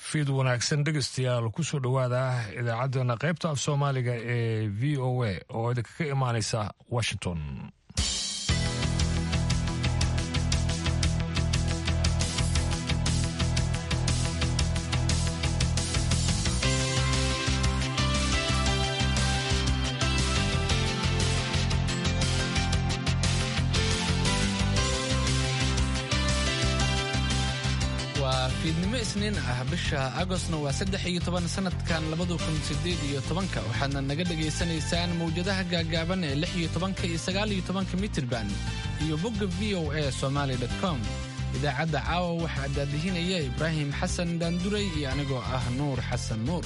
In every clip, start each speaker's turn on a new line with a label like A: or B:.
A: fiid wanaagsan dhegeystayaal kusoo dhowaada idaacaddeenna qaybta af soomaaliga ee v o a oo idinkaga imaanaysa washington
B: fiidnimo isniin ah bisha agostna waa saddex iyo toban sanadkan labada kun sideed iyo tobanka waxaadna naga dhagaysanaysaan mawjadaha gaagaaban ee lix iyo tobanka iyo sagaal iyo tobanka mitirban iyo bogga v o a somaali com idaacadda caawa waxaa daadihinaya ibraahim xasan daanduray iyo anigoo ah nuur xasan nuur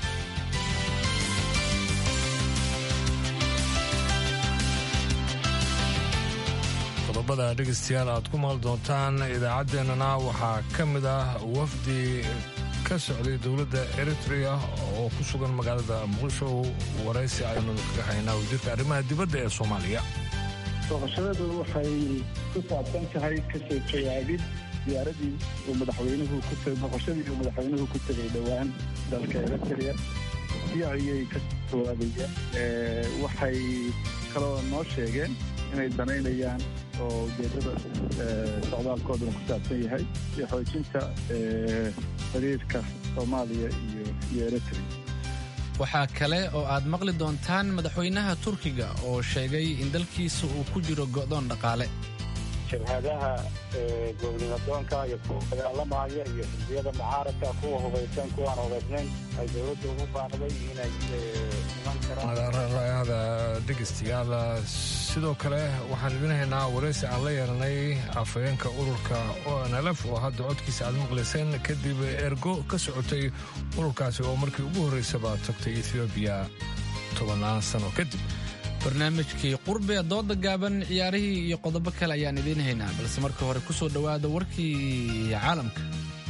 A: qodobada dhegeystayaal aad ku maal doontaan idaacaddeenana waxaa ka mid ah wafdi ka socday dowladda eritrea oo ku sugan magaalada muqdisho waraysi aynu kaga haynaa wasiirka arrimaha dibadda ee soomaaliya
C: booqashadadu waxay ku saabsan tahay kasoo jawaabid diyaaradii uu madaxweynuhu ku booqashadii uu madaxweynuhu ku tegay dhowaan dalka eritrea si ayay ka jawaabayeen waxay kaloo noo sheegeen inay danaynayaan oo ujeedada socdaalkooduna ku saabsan yahay iyo xoojinta xiriirka soomaaliya iyo iyo eritrea
B: waxaa kale oo aad maqli doontaan madaxweynaha turkiga oo sheegay in dalkiisa uu ku jiro go'doon dhaqaale
D: jabhadaha goobnimadoonka iyo kuwa dagaalamaya iyo xisbiyada mucaaradka kuwa hubaysan kuwaan hubaysnayn ay dowladda ugu baaqday inay iman
A: karaan dhegeystayaal sidoo kale waxaan idin haynaa waraysi aan la yeelanay afhayeenka ururka onlf oo hadda codkiisa aad maqlayseen kadib ergo ka socotay ururkaasi oo markii ugu horreysaba tagtay ethoobiya tobannaan sano kadib
B: barnaamijkii qurbe dooda gaaban ciyaarihii iyo qodobo kale ayaan idiin haynaa balse marka hore ku soo dhowaada warkii caalamka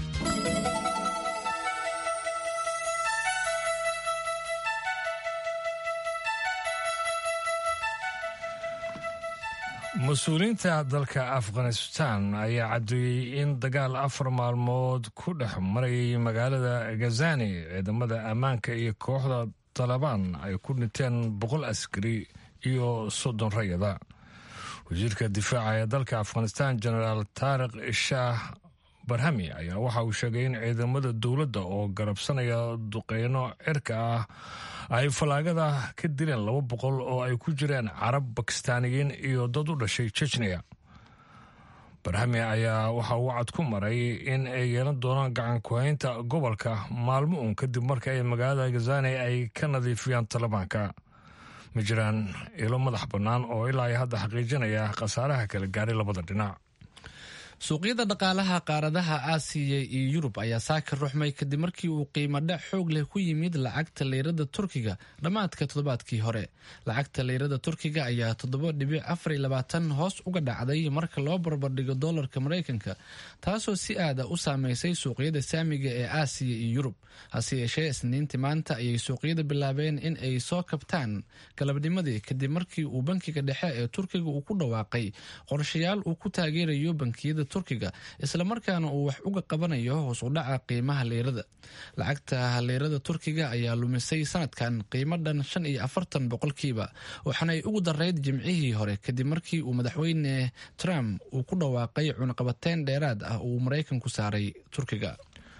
A: mas-uuliyiinta dalka afghanistan ayaa caddeeyey in dagaal afar maalmood ku dhex marayay magaalada gazani ciidamada ammaanka iyo kooxda talabaan ay ku dhinteen boqol askari iyo soddon rayada wasiirka difaaca ee dalka afghanistan genaraal taariq shaah barhami ayaa waxa uu sheegay in ciidamada dowladda oo garabsanaya duqeyno cirka ah ay fallaagada ka dileen laba boqol oo ay ku jireen carab bakistaaniyiin iyo dad u dhashay jejniya barhami ayaa waxa uu cad ku maray in ay yeelan doonaan gacan ku-haynta gobolka maalmo uun kadib marka ay magaalada gazani ay ka nadiifiyaan talibaanka ma jiraan ilo madax bannaan oo ilaa ay hadda xaqiijinaya khasaaraha kala gaaray labada dhinac
B: suuqyada dhaqaalaha qaaradaha aasiya iyo yurub ayaa saaka ruxmay kadib markii uu qiimo dhac xoog leh ku yimid lacagta leyrada turkiga dhammaadka toddobaadkii hore lacagta leyrada turkiga ayaa toddoba dhibic afar iyo labaatan hoos uga dhacday marka loo barbardhigo doolarka maraykanka taasoo si aada u saameysay suuqyada saamiga ee aasiya iyo yurub hase yeeshee isniintii maanta ayay suuqyada bilaabeen in ay soo kabtaan galabnimadii kadib markii uu bankiga dhexe ee turkiga uu ku dhawaaqay qorshayaal uu ku taageerayo bankiyada turkiga islamarkaana uu wax uga qabanayo hoos u dhaca qiimaha leyrada lacagta leyrada turkiga ayaa lumisay sanadkan qiimo dhan shan iyo afartan boqolkiiba waxaana ay ugu darayd jimcihii hore kadib markii uu madaxweyne trump uu ku dhawaaqay cunaqabateyn dheeraad ah uu maraykanku saaray turkiga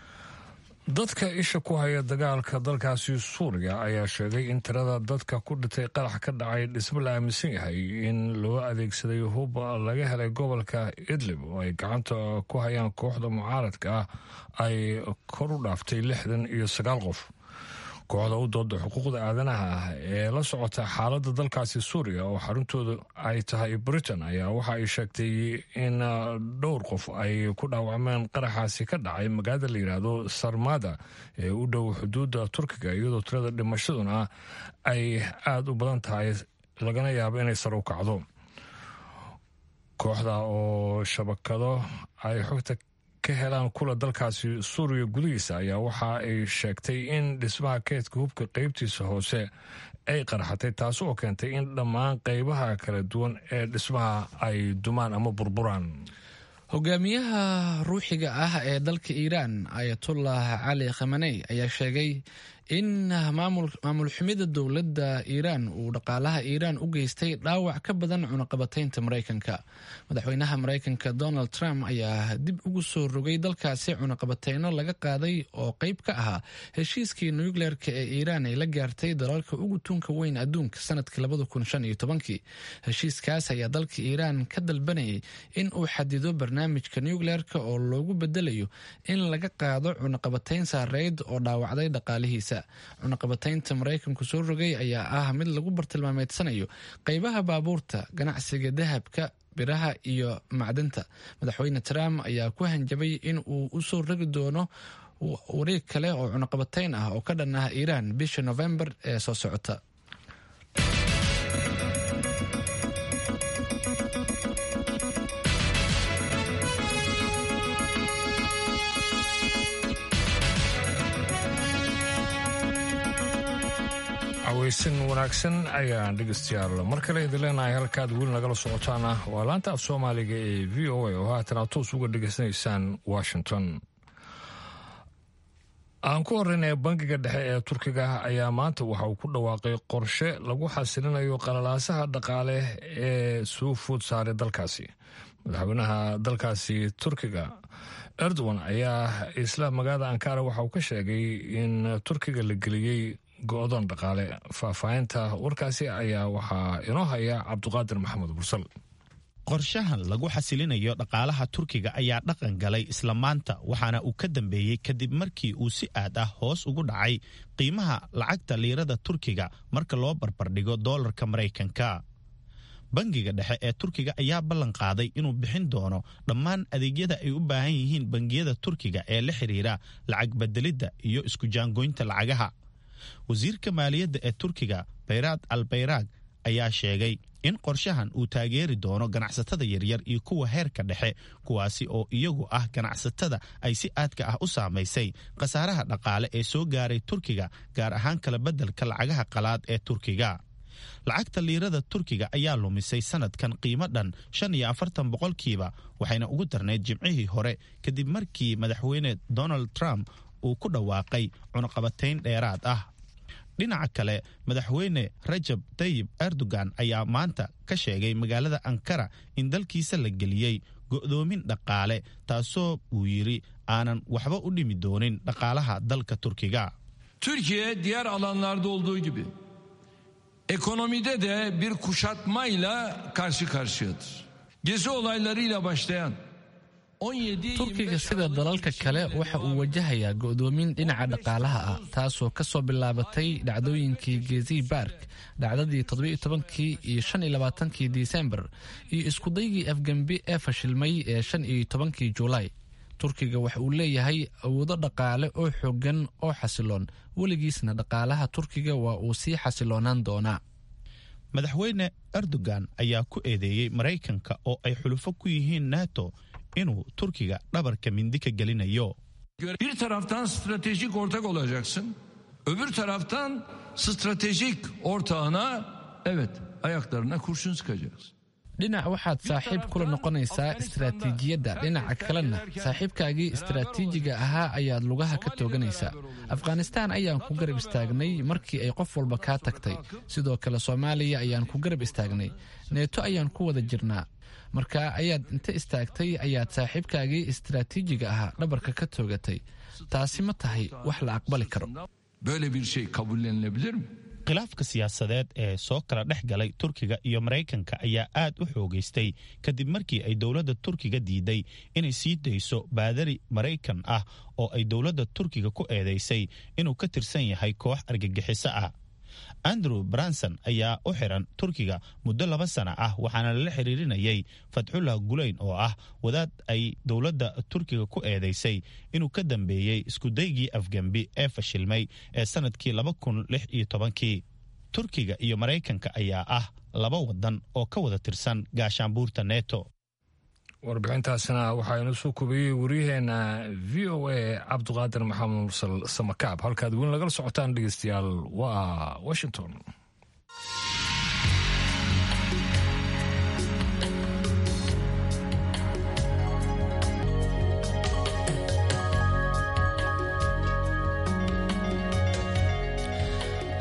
A: dadka isha ku haya dagaalka dalkaasi suuriya ayaa sheegay in tirada dadka ku dhintay qarax ka dhacay dhismo la aaminsan yahay in loo adeegsaday hub laga helay gobolka idlib oo ay gacanta ku hayaan kooxda mucaaradka ah ay kor u dhaaftay lixdan iyo sagaal qof kooxda u dooda xuquuqda aadanaha ah ee la socota xaaladda dalkaasi suuriya oo xaruntooda ay tahay britain ayaa waxa ay sheegtay in dhowr qof ay ku dhaawacmeen qaraxaasi ka dhacay magaalada la yidhaahdo sarmada ee u dhow xuduudda turkiga iyadoo tirada dhimashaduna ay aada u badan tahay lagana yaabo inay sar u kacdo kooxda oo shabakado ay xogta ka helaan kula dalkaasi suuriya gudihiisa ayaa waxa ay sheegtay in dhismaha keydka hubka qeybtiisa hoose ay qarxatay taasi oo keentay in dhammaan qeybaha kala duwan ee dhismaha ay dumaan ama burburaan
B: hogaamiyaha ruuxiga ah ee dalka iiraan ayatullah cali khamaney ayaa sheegay in maamul xumida dowladda iiraan uu dhaqaalaha iiraan u geystay dhaawac ka badan cunaqabataynta maraykanka madaxweynaha maraykanka donald trump ayaa dib ugu soo rogay dalkaasi cunaqabateyno laga qaaday oo qeyb ka ahaa heshiiskii nucleerka ee iiraan ay la gaartay dalalka ugu tunka weyn adduunka sanadkii heshiiskaas ayaa dalka iiraan ka dalbanayay in uu xadido barnaamijka nucleerka oo loogu bedelayo in laga qaado cunaqabateyn saareyd oo dhaawacday dhaqaalihiisa cunaqabataynta maraykanku soo rogay ayaa ah mid lagu bartilmaameedsanayo qeybaha baabuurta ganacsiga dahabka biraha iyo macdanta madaxweyne trump ayaa ku hanjabay in uu u soo rogi doono wareeg kale oo cunaqabatayn ah oo ka dhan ah iiraan bisha novembar ee soo socota
A: aweysan wanaagsan ayaan dhegeystayaal mar kale idin leenahay halkaad weli nagala socotaana waa laanta af soomaaliga ee v o a oo haatan aad toos uga dhegeysanaysaan washington aan ku horreynaya bangiga dhexe ee turkiga ayaa maanta waxa uu ku dhawaaqay qorshe lagu xasilinayo qalalaasaha dhaqaale ee soo food saaray dalkaasi madaxweynaha dalkaasi turkiga erdogan ayaa isla magaalada ankara waxa uu ka sheegay in turkiga la geliyey go-doon dhaqaale faahfaahinta warkaasi ayaa waxaa inoo haya cabduqaadir maxamed bursal
E: qorshahan lagu xasilinayo dhaqaalaha turkiga ayaa dhaqan galay isla maanta waxaana uu ka dambeeyey kadib markii uu si aad ah hoos ugu dhacay qiimaha lacagta liirada turkiga marka loo barbardhigo doolarka maraykanka bangiga dhexe ee turkiga ayaa ballan qaaday inuu bixin doono dhammaan adeegyada ay u baahan yihiin bangiyada turkiga ee la xidhiira lacag bedelidda iyo isku jaangoynta lacagaha wasiirka maaliyadda ee turkiga bayraad al bayraag ayaa sheegay in qorshahan uu taageeri doono ganacsatada yaryar iyo kuwa heerka dhexe kuwaasi oo iyagu ah ganacsatada ay si aadka ah u saamaysay khasaaraha dhaqaale ee soo gaaray turkiga gaar ahaan kala beddelka lacagaha qalaad ee turkiga lacagta liirada turkiga ayaa lumisay sanadkan qiimo dhan shan iyo afartan boqolkiiba waxayna ugu darnayd jimcihii hore kadib markii madaxweyne donald trump uu ku dhawaaqay cunaqabatayn dheeraad ah dhinaca kale madaxweyne rajab tayib erdogan ayaa maanta ka sheegay magaalada ankara in dalkiisa la geliyey go'doomin dhaqaale taasoo uu yidhi aanan waxba u dhimi doonin dhaqaalaha dalka turkiga
F: Türkiye diğer alanlarda olduğu gibi ekonomide de bir kuşatmayla karşı karşıyadır. Gezi olaylarıyla başlayan
B: turkiga sida dalalka kale waxa uu wajahayaa go'doomin dhinaca dhaqaalaha ah taasoo ka soo bilaabatay dhacdooyinkii gezi bark dhacdadii toddobiyo tobankii iyo shan iyo labaatankii disembar iyo iskudaygii afgembi ee fashilmay ee shan iyo tobankii juulaay turkiga waxa uu leeyahay awoodo dhaqaale oo xoogan oo xasiloon weligiisna dhaqaalaha turkiga waa uu sii xasiloonaan doonaa
E: madaxweyne erdogan ayaa ku eedeeyey maraykanka oo ay xulufo ku yihiin nato inuu turkiga dhabarka mindi ka gelinayo
F: bir taraftan stratejik ortak olacaksın. Öbür taraftan stratejik ortağına evet ayaklarına kurşun sıkacaksın.
B: dhinac waxaad saaxiib kula noqonaysaa istaraatiijiyadda dhinaca kalena saaxiibkaagii istaraatiijiga ahaa ayaad lugaha ka tooganaysaa afghanistaan ayaan ku garab istaagnay markii ay qof walba kaa tagtay sidoo kale soomaaliya ayaan ku garab istaagnay neeto ayaan ku wada jirnaa marka ayaad inta istaagtay ayaad saaxiibkaagii istaraatiijiga ahaa dhabarka ka toogatay taasi ma tahay wax la aqbali karo
F: Böyle bir şey kabullenilebilir mi?
E: khilaafka siyaasadeed ee soo kala dhex galay turkiga iyo maraykanka ayaa aad u xoogaystay kadib markii ay dowladda turkiga diiday inay sii dayso baadari maraykan ah oo ay dowladda turkiga ku eedaysay inuu ka tirsan yahay koox argagixiso ah andrew branson ayaa u xiran turkiga muddo laba sana ah waxaana lala xiriirinayay fatxullah gulayn oo ah wadaad ay dowladda turkiga ku eedaysay inuu ka dambeeyey iskudaygii afgembi ee fashilmay ee sanadkii laba kun lix iyo tobankii turkiga iyo maraykanka ayaa ah laba wadan oo ka wada tirsan gaashaanbuurta neto
A: warbixintaasina waxaa inoo soo kubiyey waryaheena v o a cabduqaadir maxamed mursal samakaab halkaad weli nagala socotaan dhegeystayaal waa washington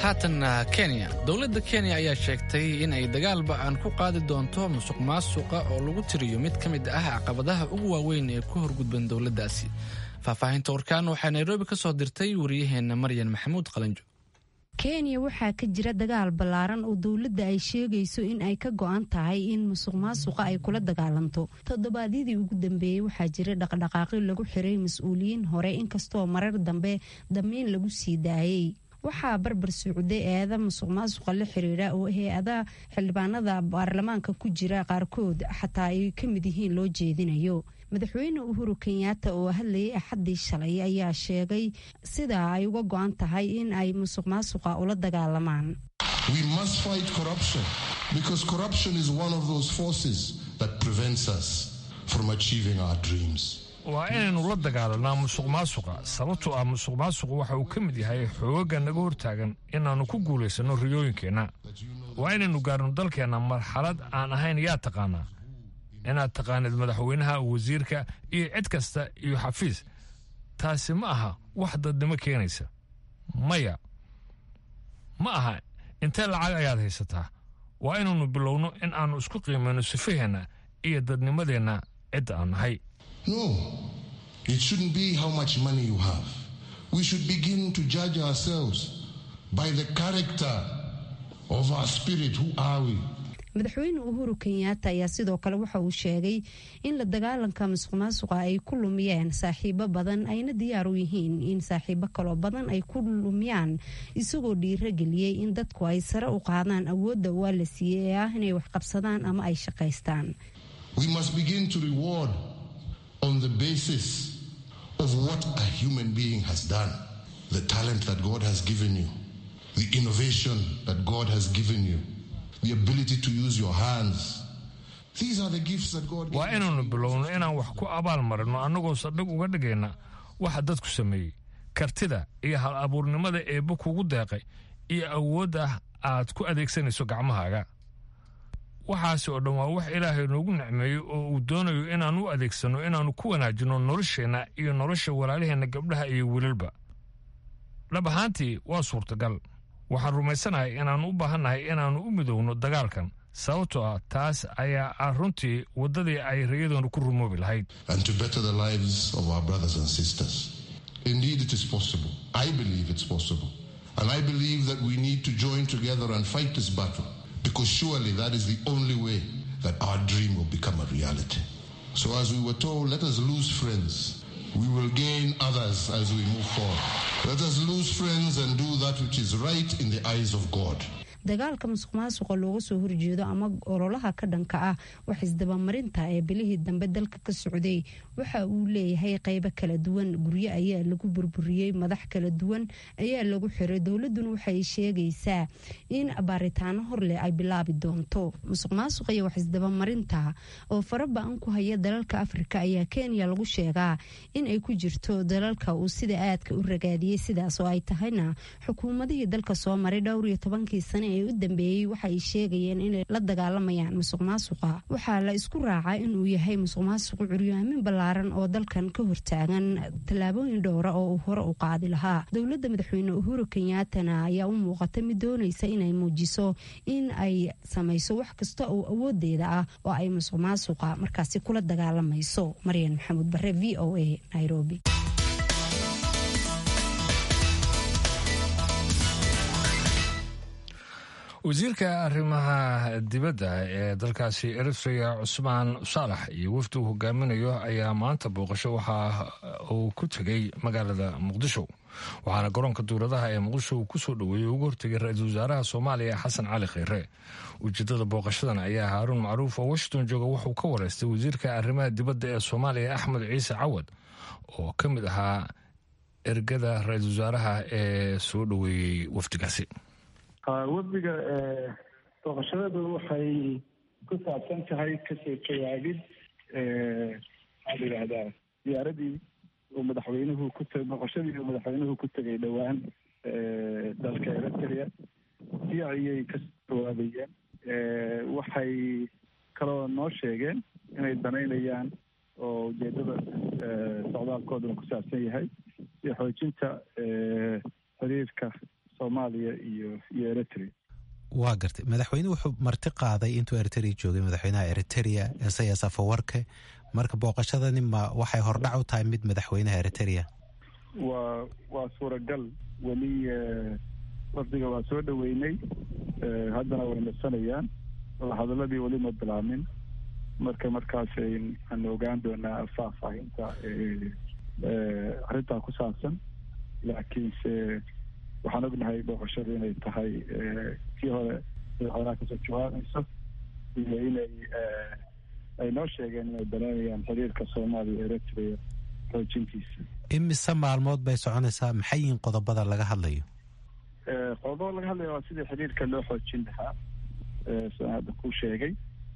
B: haatanna kenya dowladda kenya ayaa sheegtay in ay dagaal ba-an ku qaadi doonto musuq maasuqa oo lagu tiriyo mid ka mid ah caqabadaha ugu waaweyn ee ku horgudban dowladdaasi faahfaahinta warkaan waxaa nairobi ka soo dirtay wariyaheenna maryan maxamuud qalanjo
G: kenya waxaa ka jira dagaal ballaaran oo dowladda ay sheegayso in ay ka go'an tahay in musuq maasuqa ay kula dagaalanto toddobaadyadii ugu dambeeyey waxaa jira dhaqdhaqaaqyo lagu xiray mas-uuliyiin hore inkastoo marar dambe damiin lagu sii daayey waxaa barbar socday eeda musuq maasuqa la xiriira oo hay-adaha xildhibaanada baarlamaanka ku jira qaarkood xataa ay ka mid yihiin loo jeedinayo madaxweyne uhuru kenyaata oo hadlayay axaddii shalay ayaa sheegay sidaa ay uga go-an tahay in ay musuq maasuqa ula dagaalamaan
H: We must fight corruption because corruption is one of those forces that prevents us from achieving our dreams.
A: waa inaynu la dagaalanaa musuq maasuqa sababtoo ah musuq maasuqu waxa uu ka mid yahay xooga naga hortaagan inaannu ku guulaysanno riyooyinkeenna waa inaynu gaarno dalkeenna marxalad aan ahayn yaa taqaanaa inaad taqaanid madaxweynaha wasiirka iyo cid kasta iyo xafiis taasi ma aha wax dadnimo keenaysa maya ma aha intee lacag ayaad haysataa waa inaynu bilowno in aannu isku qiimayno sifaheenna iyo dadnimadeenna cidda aan nahay
H: No, it shouldn't be how much money you have. We should begin to judge ourselves by the character of our spirit. Who are we?
G: madaxweyne uhuru kenyaata ayaa sidoo kale waxa uu sheegay in la dagaalanka musuq maasuqa ay ku lumiyeen saaxiibo badan ayna diyaar u yihiin in saaxiibo kaloo badan ay ku lumiyaan isagoo dhiirageliyey in dadku ay sare u qaadaan awoodda waa la siiyey ee ah inay waxqabsadaan ama ay shaqaystaan
H: We must begin to reward on the basis of what a human being has done, the talent that God has given you, the innovation that God has given you, the ability to use your hands. These are the gifts that God
A: waa
H: gave us.
A: inaynu bilowno inaan wax ku abaal marino annagoo sadhig uga dhigayna waxa dadku sameeyey kartida iyo hal abuurnimada eebba kugu deeqay iyo awoodda aad ku adeegsanayso gacmahaaga waxaasi oo dhan waa wax ilaahay noogu nicmeeyey oo uu doonayo inaan u adeegsanno inaannu ku wanaajinno nolosheenna iyo nolosha walaalaheenna gabdhaha iyo wiilalba dhab ahaantii waa suurtagal waxaan rumaysanahay inaannu u baahannahay inaannu u midowno dagaalkan sababtoo ah taas ayaa ah runtii waddadii ay rayadoonu ku rumoobi lahayd
H: and to better the lives of our brothers and sisters. Indeed, it is possible. I believe it's possible. And I believe that we need to join together and fight this battle because surely that is the only way that our dream will become a reality. So, as we were told, let us lose friends. We will gain others as we move forward. Let us lose friends and do that which is right in the eyes of God.
G: dagaalka musuq maasuqa looga soo horjeedo ama ololaha ka dhanka ah wax isdabamarinta ee bilihii dambe dalka ka socday waxa uu leeyahay qeybo kala duwan guryo ayaa lagu burburiyey madax kala duwan ayaa lagu xiray dowladuna waxay sheegaysaa in baaritaano horleh ay bilaabi doonto musuq maasuqa iyo wax isdabamarinta oo faraba-an ku haya dalalka afrika ayaa kenya lagu sheegaa in ay ku jirto dalalka uu sida aadka u ragaadiyey sidaas oo ay tahayna xukuumadihii dalka soo maray dhowr iyo tobankii sane ee u dambeeyey waxay sheegayeen inay la dagaalamayaan musuq maasuqa waxaa la isku raacaa inuu yahay musuq maasuqu curyaamin ballaaran oo dalkan ka hortaagan tallaabooyin dhowra oo uu hore u qaadi lahaa dowladda madaxweyne uhuru kenyaatana ayaa u muuqata mid doonaysa inay muujiso in ay samayso wax kasta oo awoodeeda ah oo ay musuq maasuqa markaasi kula dagaalamayso maryan maxamuud bare v o a nairobi
A: wasiirka arrimaha dibadda ee dalkaasi eritrea cusmaan saalax iyo wafdi uu hogaaminayo ayaa maanta booqasho waxa uu ku tegey magaalada muqdisho waxaana garoonka duuladaha ee muqdisho uu kusoo dhoweeyey ugu hortegay ra-iisul wasaaraha soomaaliya xasan cali kheyre ujeedada booqashadan ayaa haaruun macruuf oo washington jooga wuxuu ka wareystay wasiirka arrimaha dibadda ee soomaaliya axmed ciise cawad oo ka mid ahaa ergada ra-iisul wasaaraha ee soo dhoweeyey wafdigaasi
C: wafdiga booqashadadu waxay ku saabsan tahay kasoo jawaabid maxaa la yidhahdaa diyaaradii uu madaxweynuhu ku t booqashadii uu madaxweynuhu ku tegay dhowaan dalka eritrea si ayay kasoo jawaabayeen waxay kaloo noo sheegeen inay danaynayaan oo ujeedada socdaalkooduna ku saabsan yahay si xoojinta xiriirka soomaaliya iyo iyo eritrea
I: waa gartay madaxweyne wuxuu marti qaaday intuu eritrea joogay madaxweynaha eritrea esayas afawarke marka booqashadani ma waxay hordhac u tahay mid madaxweynaha eritrea
C: waa waa suuragal weli wafdiga waa soo dhoweynay haddana way nasanayaan hadaladii weli ma bilaamin marka markaasay aan ogaan doonaa faahfaahinta arrintaa ku saabsan laakiinse waxaan ognahay booqashadu inay tahay kii hore madaxweynaha kasoo jawaabayso iyo inay ay noo sheegeen inay danaynayaan xiriirka soomaaliya eritrea xoojintiisa
I: imise maalmood bay soconaysaa maxay yihiin qodobada laga hadlayo
C: qodobada laga hadlaya waa sidii xiriirka loo xoojin lahaa sidaan hadda kuu sheegay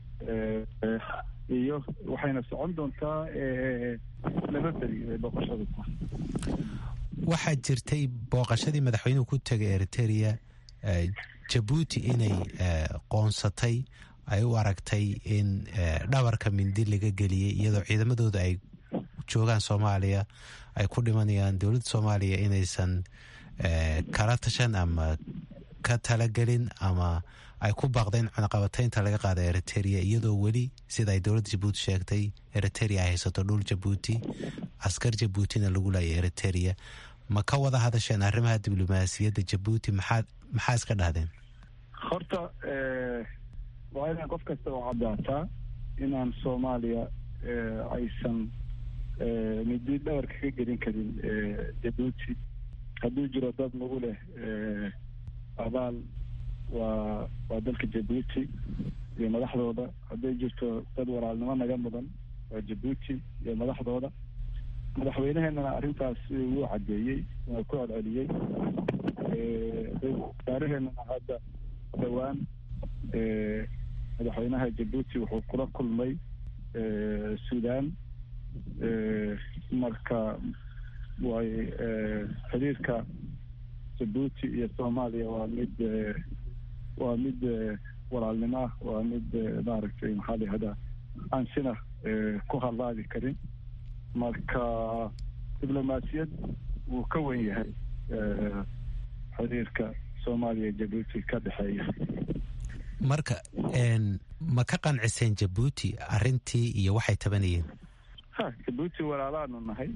C: iyo waxayna socon doontaa laba beri ay booqashadu tahay
I: waxaa jirtay booqashadii madaxweynuhu ku tegay eritrea jabuuti inay qoonsatay ay u aragtay in dhabarka mindi laga geliyey iyadoo ciidamadooda ay joogaan soomaaliya ay ku dhimanayaan dowladda soomaaliya inaysan kala tashan ama ka talagelin ama ay ku baaqdeen cunaqabataynta laga qaada eritrea iyadoo weli sida ay dowladda jabuuti sheegtay eritrea ay haysato dhul jabuuti askar jabuutina lagu laayay eritrea ma ka wada hadasheen arrimaha diblomaasiyadda jabuuti maxaa maxaa iska dhahdeen
C: horta waa inaan qof kasta oo caddaataa inaan soomaaliya aysan midi dhabarka ka gelin karin jabuuti hadduu jiro dad nagu leh abaal waa waa dalka jabuuti iyo madaxdooda hadday jirto dad walaalnimo naga mudan waa jabuuti iyo madaxdooda madaxweyneheenana arrintaas wuu caddeeyey waa ku celceliyey wasaaraheenana hadda dhowaan madaxweynaha jabuuti wuxuu kula kulmay suudaan marka way xiriirka jabuuti iyo soomaaliya waa mid waa mid walaalnimo ah waa mid maaragtay maxaa la yihahdaa aan sina ku hadlaadi karin marka diblomaasiyad wuu ka wen yahay xiriirka soomaaliya jabuuti ka dhexeeya
I: marka ma ka qanciseen jabuuti arrintii iyo waxay tabanayeen
C: ha jabuuti walaalaanu nahay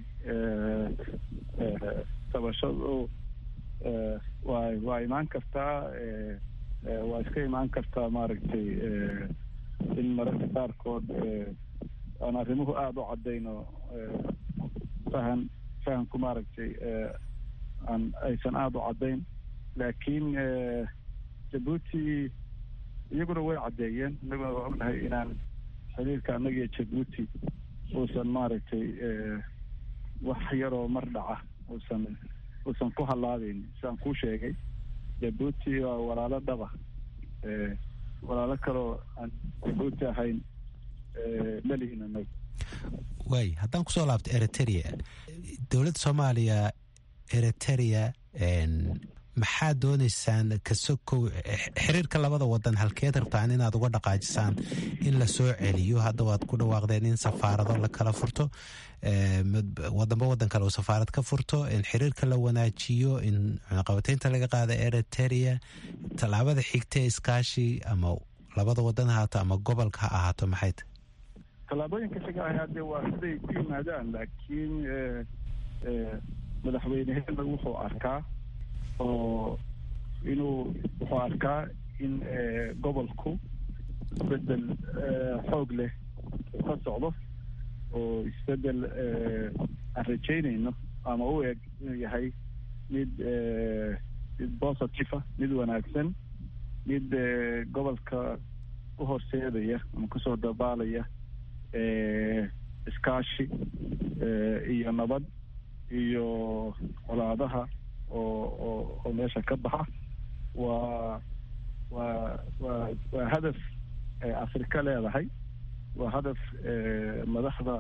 C: tabashadu waa waa imaan kartaa waa iska imaan kartaa maaragtay in mararka qaarkood aan arrimuhu aada u caddayno fahan fahamku maaragtay aan aysan aada u caddayn laakiin jabuuti iyaguna way caddeeyeen innaguna waa ognahay inaan xiriirka annaga iyo jabuuti uusan maaragtay wax yaroo mar dhaca uusan uusan ku hallaabeyn sidaan kuu sheegay jabuuti waa walaalo dhaba walaalo kaloo aan jabuuti ahayn malihin anagu
I: waay haddaan kusoo laabto eritrea dowladda soomaaliya eritrea maxaa dooneysaan kasokow xiriirka labada wadan halkeed rabtaan inaad uga dhaqaajisaan in la soo celiyo hadda waad ku dhawaaqdeen in safaarado la kala furto wadanba wadan kale uu safaarad ka furto in xiriirka la wanaajiyo in cunaqabateynta laga qaada eritrea tallaabada xigta ee iskaashi ama labada wadan ha ahaato ama gobolka ha ahaato maxay tahy
C: tallaabooyinka xiga ah hadde waa siday ku yimaadaan laakiin madaxweyneheena wuxuu arkaa oo inuu wuxuu arkaa in gobolku isbedel xoog leh ka socdo oo isbedel aan rajaynayno ama u eg inuu yahay mid mid positive ah mid wanaagsan mid gobolka u horseedaya ama kusoo dabaalaya iskaashi iyo nabad iyo colaadaha oo oo oo meesha ka baxa waa waa waa waa hadaf afrika leedahay waa hadaf madaxda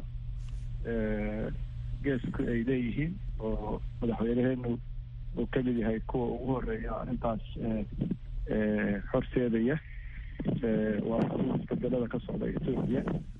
C: geesku ay leeyihiin oo madaxweyneheenu uu ka mid yahay kuwa ugu horeeya arrintaas horseedaya waa isbedelada ka socda etoobiya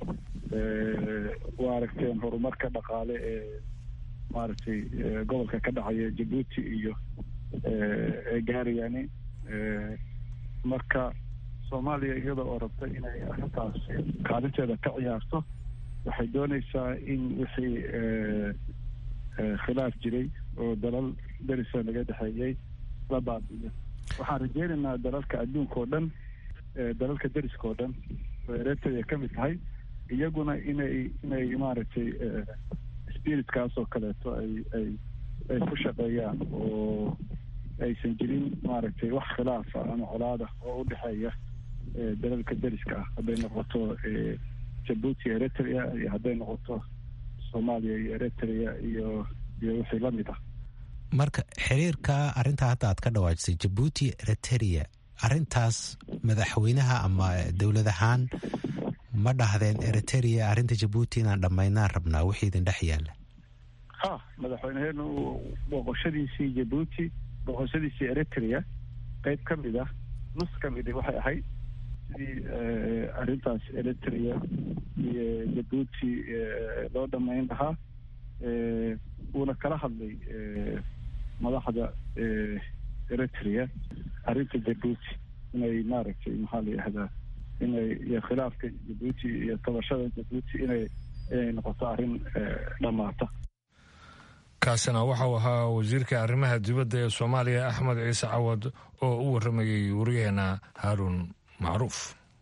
C: waa aragteen horumarka dhaqaale ee maaragtay gobolka ka dhacaya jabuuti iyo ee gaarayani marka soomaaliya iyada oo rabta inay arrintaas kaalinteeda ka ciyaarto waxay doonaysaa in wixii khilaaf jiray oo dalal derisa laga dhexeeyey la baabiyo waxaan rajeynaynaa dalalka adduunka oo dhan dalalka deriska oo dhan oo eritrea ka mid tahay iyaguna inay inay maaragtay spiritkaas oo kaleeto ay ay ay ku shaqeeyaan oo aysan jirin maaragtay wax khilaafa ama colaada oo u dhexeeya dalalka deriska ah hadday noqoto jabuuti eritrea iyo hadday noqoto soomaaliya iyo eritrea iyo iyo wixii la mid ah
I: marka xiriirka arrintaa hadda aad ka dhawaajisay jabuuti eritrea arrintaas madaxweynaha ama dowlad ahaan ma dhahdeen eritrea arrinta jabuuti inaan dhammaynaan rabnaa wixii idin dhex yaalla
C: ha madaxweyneheenu booqoshadiisii jabuuti booqoshadiisii eritrea qeyb ka mid ah nus ka midi waxay ahayd sidii arrintaas eritrea iyo jabuuti loo dhammayn lahaa wuuna kala hadlay madaxda eritrea arrinta jabuuti inay maaragtay maxaa la yihahdaa inay iyo khilaafka jabuuti iyo tabashada jabuuti inay inay noqoto arrin dhammaata
A: kaasina waxau ahaa wasiirka arrimaha dibadda ee soomaaliya axmed ciise cawad oo u warramayey wariyaheena haaruun macruuf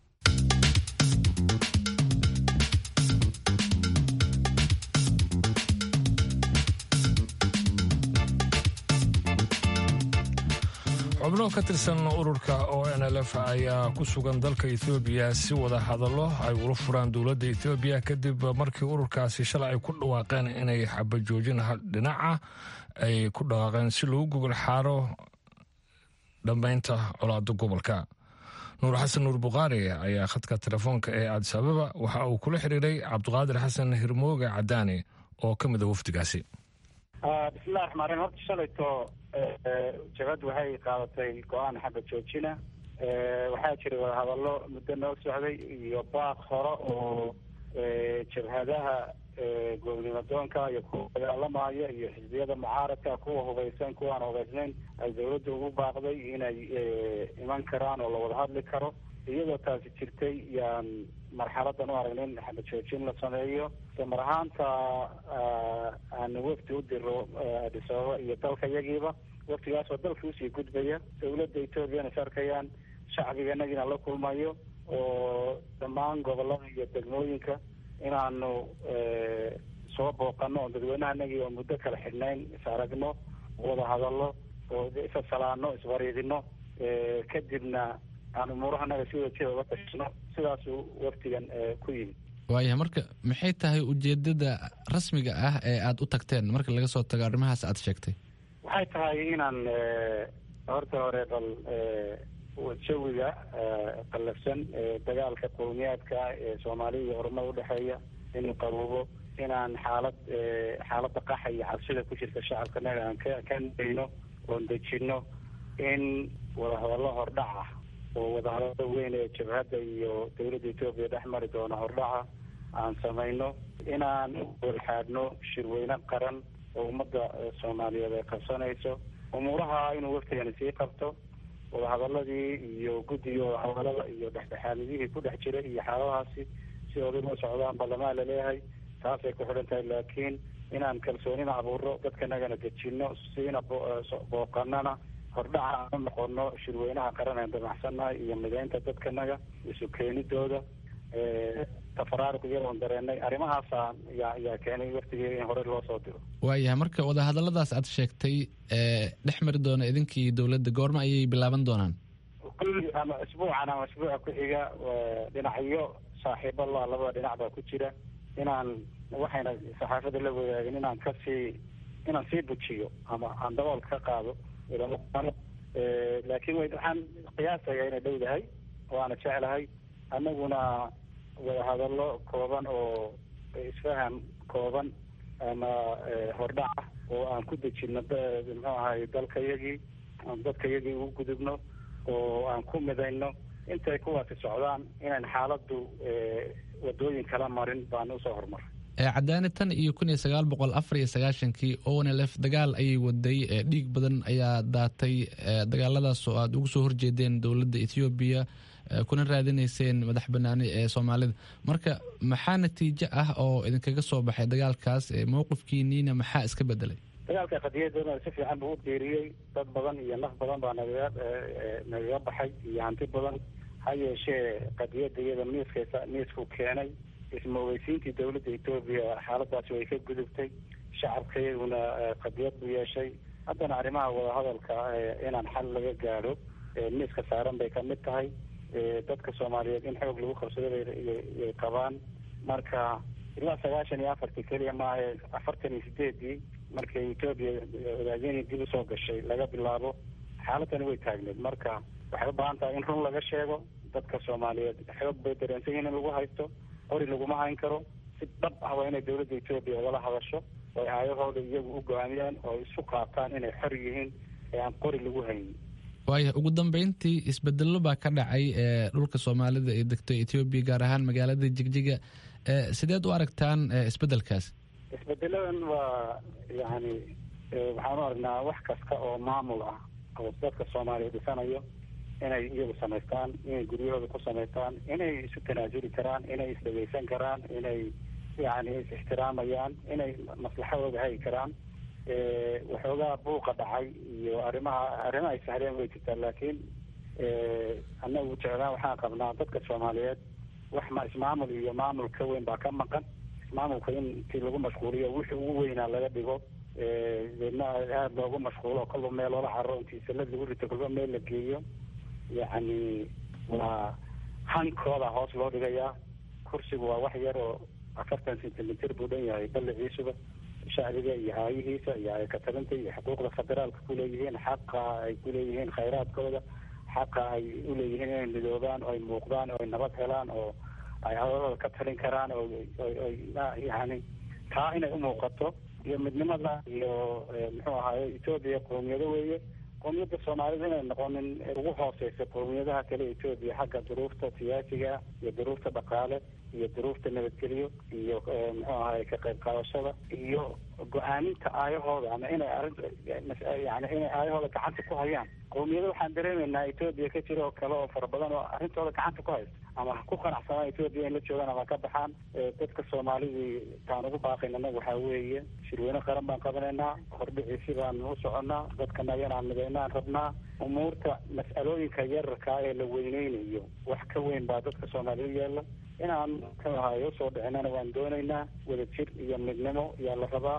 A: xubno ka tirsan ururka o n l f ayaa ku sugan dalka ethoobiya si wada hadallo ay ula furaan dowladda ethoobiya kadib markii ururkaasi shalay ay ku dhawaaqeen inay xabajoojin dhinaca ay ku dhawaaqeen si lagu gogol xaaro dhammaynta colaada gobolka nuur xasan nuur bukhaari ayaa khadka telefoonka ee adis ababa waxa uu kula xiriiray cabdiqaadir xasan hirmooge cadaani oo ka mid a wafdigaasi
D: bismillahi raxmaan raxiim horta shalayto jabhaddu waxay qaadatay go-aan xagga joojina waxaa jiray wadahadallo muddo noo socday iyo baaq hore oo jabhadaha goobnimadoonka iyo kuwa dagaalamaya iyo xisbiyada mucaaradka kuwa hubaysan kuwaan hubaysnayn ay dawladda ugu baaqday inay iman karaan oo la wada hadli karo iyadoo taasi jirtay yaan marxaladan u aragnay in xaba joojin la sameeyo damar ahaanta aanu wafdi u diro adis ababa iyo dalka yagiiba waftigaasoo dalka usii gudbaya dawladda ethoobiana is arkayaan shacbiganagina la kulmayo oo dhammaan gobolada iyo degmooyinka inaanu soo booqano oo dadweynahanagii oo muddo kala xidhnayn is aragno wada hadallo oo isasalaano isbariidino kadibna aan umuurahanaga si wajida uga tashno sidaasuu waftigan ku yimid
B: waayahay marka maxay tahay ujeedada rasmiga ah ee aada u tagteen marka laga soo tago arrimahaas aada sheegtay
D: waxay tahay inaan horta hore bal jawiga qallafsan dagaalka qowmiyaadka ee soomaaliya iyo orumada udhexeeya inuu qabuubo inaan xaalad xaaladda qaxa iyo cabsida ku jirta shacabkanaga aan ka ka nayno oon dejino in wadahadallo hordhac ah oo wadahadalada weyn ee jabhadda iyo dawladda etoobiya dhex mari doona hordhaca aan samayno inaan walxaadhno shirweyne qaran oo ummadda soomaaliyeed ay qabsanayso umuuraha inuu waftigani sii qabto wadahadaladii iyo guddiga wadahadalada iyo dhexdhexaadiyihii ku dhex jiray iyo xaaladahaasi si oday loo socdaan ballamaan laleeyahay taasay ku xidhan tahay laakiin inaan kalsoonina abuuro dadkanagana dejino siina booqanana hordhaca aan u noqono shirweynaha qaran aan damacsannahay iyo mideynta dadkanaga isu keenidooda tafaraaruq iyadoon dareenay arrimahaasa yaa yaa keenay waftigii in hore loo soo diro
B: waayahay marka wadahadalladaas aad sheegtay dhex mari doona idinkii dowladda goorma ayay bilaaban doonaan
D: kulli ama isbuucan ama isbuuca ku xiga dhinacyo saaxiibo la labada dhinac baa ku jira inaan waxayna saxaafada la wadaagin inaan kasii inaan sii bujiyo ama aan dabool ka qaado laakiin waxaan qiyaasaya inay dhowdahay waana jeclahay annaguna wadahadallo kooban oo isfaham kooban ama hordhaca oo aan ku dejino muxuu ahay dalkayagii aan dadkayagii ugu gudubno oo aan ku midayno intay kuwaasi socdaan inayn xaaladdu wadooyin kala marin baan usoo horumaray
B: cadaani tan iyo kun iyo sagaal boqol afar iyo sagaashankii onlf dagaal ayay waday dhiig badan ayaa daatay dagaaladaas oo aada ugu soo horjeedeen dowladda ethoobiya kuna raadinayseen madax banaani ee soomaalida marka maxaa natiijo ah oo idinkaga soo baxay dagaalkaas mowqifkiiniina maxaa iska bedelay
D: dagaalka qadiyadana si fiican buu u diiriyey dad badan iyo naf badan baa nagaga nagaga baxay iyo hanti badan ha yeeshee qadiyada iyada miiskaysa miisku keenay ismoogeysiintii dowladda etoobiya xaaladaasi way ka gudubtay shacabka iyaguna qadiyad buu yeeshay haddana arrimaha wadahadalka inaan xal laga gaadho miiska saaran bay kamid tahay dadka soomaaliyeed in xoog lagu qabsado bayay qabaan marka ilaa sagaashan iyo afartii keliya maaha afartan iyo sideedii markay etoobiya wadaageni dib usoo gashay laga bilaabo xaaladani way taagneed marka waxay u baahan tahay in run laga sheego dadka soomaaliyeed xoog bay dareensan yihin in lagu haysto qori laguma hayn karo si dhab ah waa inay dowladda etoobiya ugala hadasho oo aayahooda iyagu u go-aamiyaan oo isu qaataan inay xor yihiin ee aan qori lagu haynin
B: waaya ugu dambeyntii isbedelo baa ka dhacay ee dhulka soomaalida ee degto etoobiya gaar ahaan magaalada jigjiga sideed u aragtaan isbedelkaas
D: isbedeladan waa yani waxaan u aragnaa wax kasta oo maamul ah oo dadka soomaaliya dhisanayo inay iyagu samaystaan inay guryahooda ku samaystaan inay isu tanaasuli karaan inay isdhegeysan karaan inay yani is-ixtiraamayaan inay maslaxadooda hagi karaan waxoogaa buuqa dhacay iyo arrimaha arrima ay sahleen way jirtaa laakiin annagu jeclaan waxaan qabnaa dadka soomaaliyeed wax ma ismaamul iyo maamul ka weyn baa ka maqan ismaamulka in intii lagu mashquuliyo wixii ugu weynaa laga dhigo deedna aada loogu mashquulo kolba meel loola carro intii salad lagu rito kolba meel la geeyo yacni waa hankooda hoos loo dhigayaa kursigu waa wax yar oo afartan centimeter buu dhan yahay balliciisuba shacbiga iyo haayihiisa iyo ayakatalinta iyo xuquuqda federaalka kuleeyihiin xaqa ay kuleeyihiin khayraadkooda xaqa ay uleeyihiin inay midoobaan oo ay muuqdaan oo ay nabad helaan oo ay hadalooda ka talin karaan oo yani taa inay umuuqato iyo midnimada iyo muxuu ahaye etoobiya qowmiyado weeye qowmiyadda soomaalida inay noqonin ugu hooseysa qowmiyadaha kale etoobiya xagga duruufta siyaasiga iyo duruufta dhaqaale iyo duruufta nabadgelyo iyo muxuu ahaye ka qayb qaadashada iyo go-aaminta aayahooda ama inay arrin yani inay aayahooda gacanta ku hayaan qowmiyada waxaan dareemeynaa etoobiya ka jira oo kale oo fara badan oo arrintooda gacanta ku haysta ama ha ku qanacsanaa etoobiya in la joogaan ama ka baxaan dadka soomaalidii taan ugu baaqayn annaga waxaa weeye shirweyne qaran baan qabanaynaa hordhiciisi baan u soconnaa dadkana yanaan midaynaan rabnaa umuurta mas'alooyinka yararkaa ee la weyneynayo wax ka weyn baa dadka soomaaliyed yeela inaan muxuu ahaye usoo dhicinana waan doonaynaa wadajir iyo midnimo ayaa la rabaa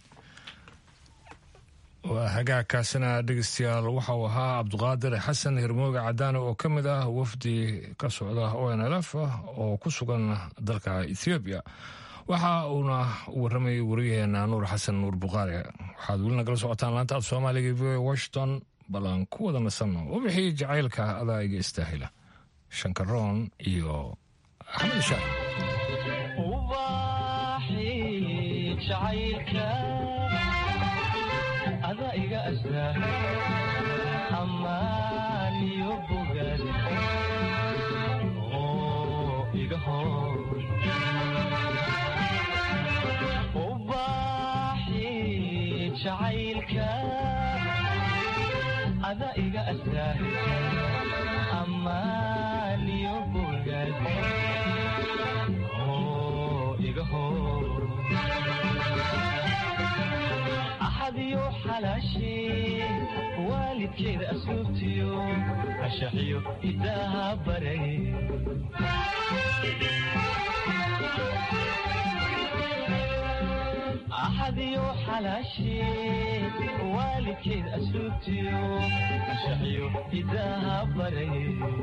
A: waa hagaagkaasina dhegeystayaal waxa uu ahaa cabduqaadir xasan hirmooga cadaane oo ka mid ah wafdi ka socda o n l f oo ku sugan dalka ethoobiya waxa uuna warramayay wariyaheena nuur xasan nuur bukhaari waxaad weli nagala socotaan laanta af soomaaliga v o washington bal aan ku wada nasanno u bixiyey jacaylka adaaga istaahila shankaroon iyo axmed shaah
J: ada iga astaa ammaan iyo bogaad oo iga hor ubaaxi jacaylka ada iga astaa ammaan iyo bogaad oo iga hor axadiyo xalaashee waalidkeeda asluubtiyo ashaxiyo idaaha baray axadiyo xalaashee waalidkeeda asluubtiyo ashaxiyo idaaha baray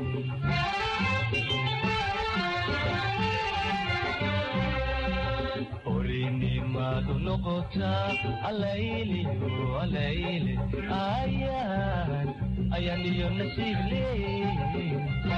J: orinimadu noqotaa alayliyo alayle ayaan ayaan iyo nasiib leey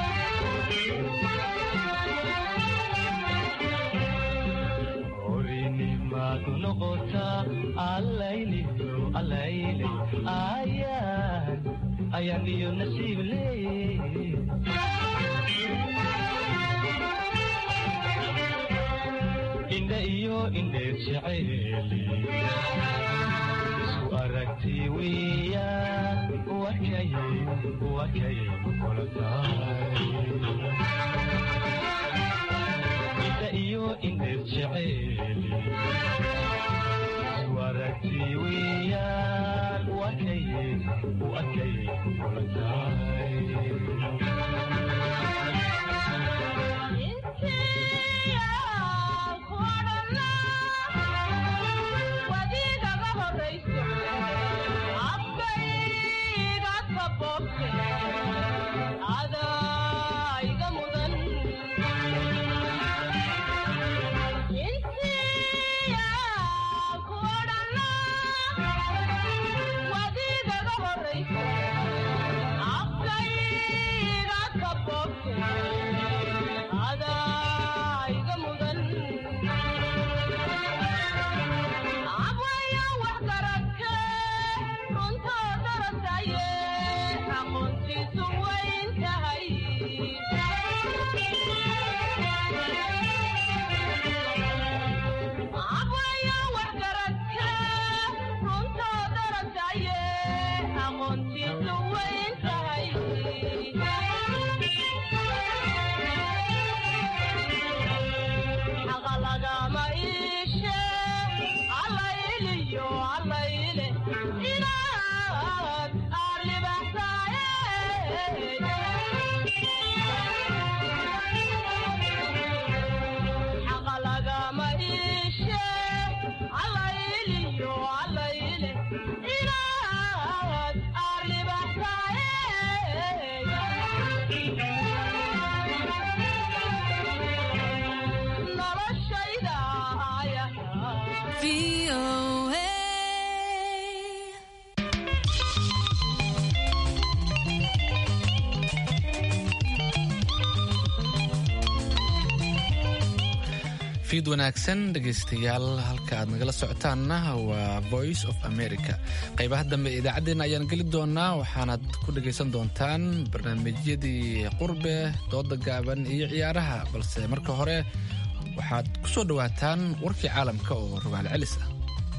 J: orinimadu noqotaa alayliyo alayle ayaan ayaan iyo nasiib leey indha iyo indheer jeceeli isku aragti weeyaan wakay wakay kula tahay indha iyo indheer jeceeli isku aragti weeyaan wakay wakay kula tahay
B: fiid wanaagsan dhegaystayaal halka aad nagala socotaanna waa voice of america qaybaha dambe ee idaacaddeenna ayaan geli doonaa waxaanaad ku dhegaysan doontaan barnaamijyadii qurbe dooda gaaban iyo ciyaaraha balse marka hore waxaad ku soo dhowaataan warkii caalamka oo rogaal celis ah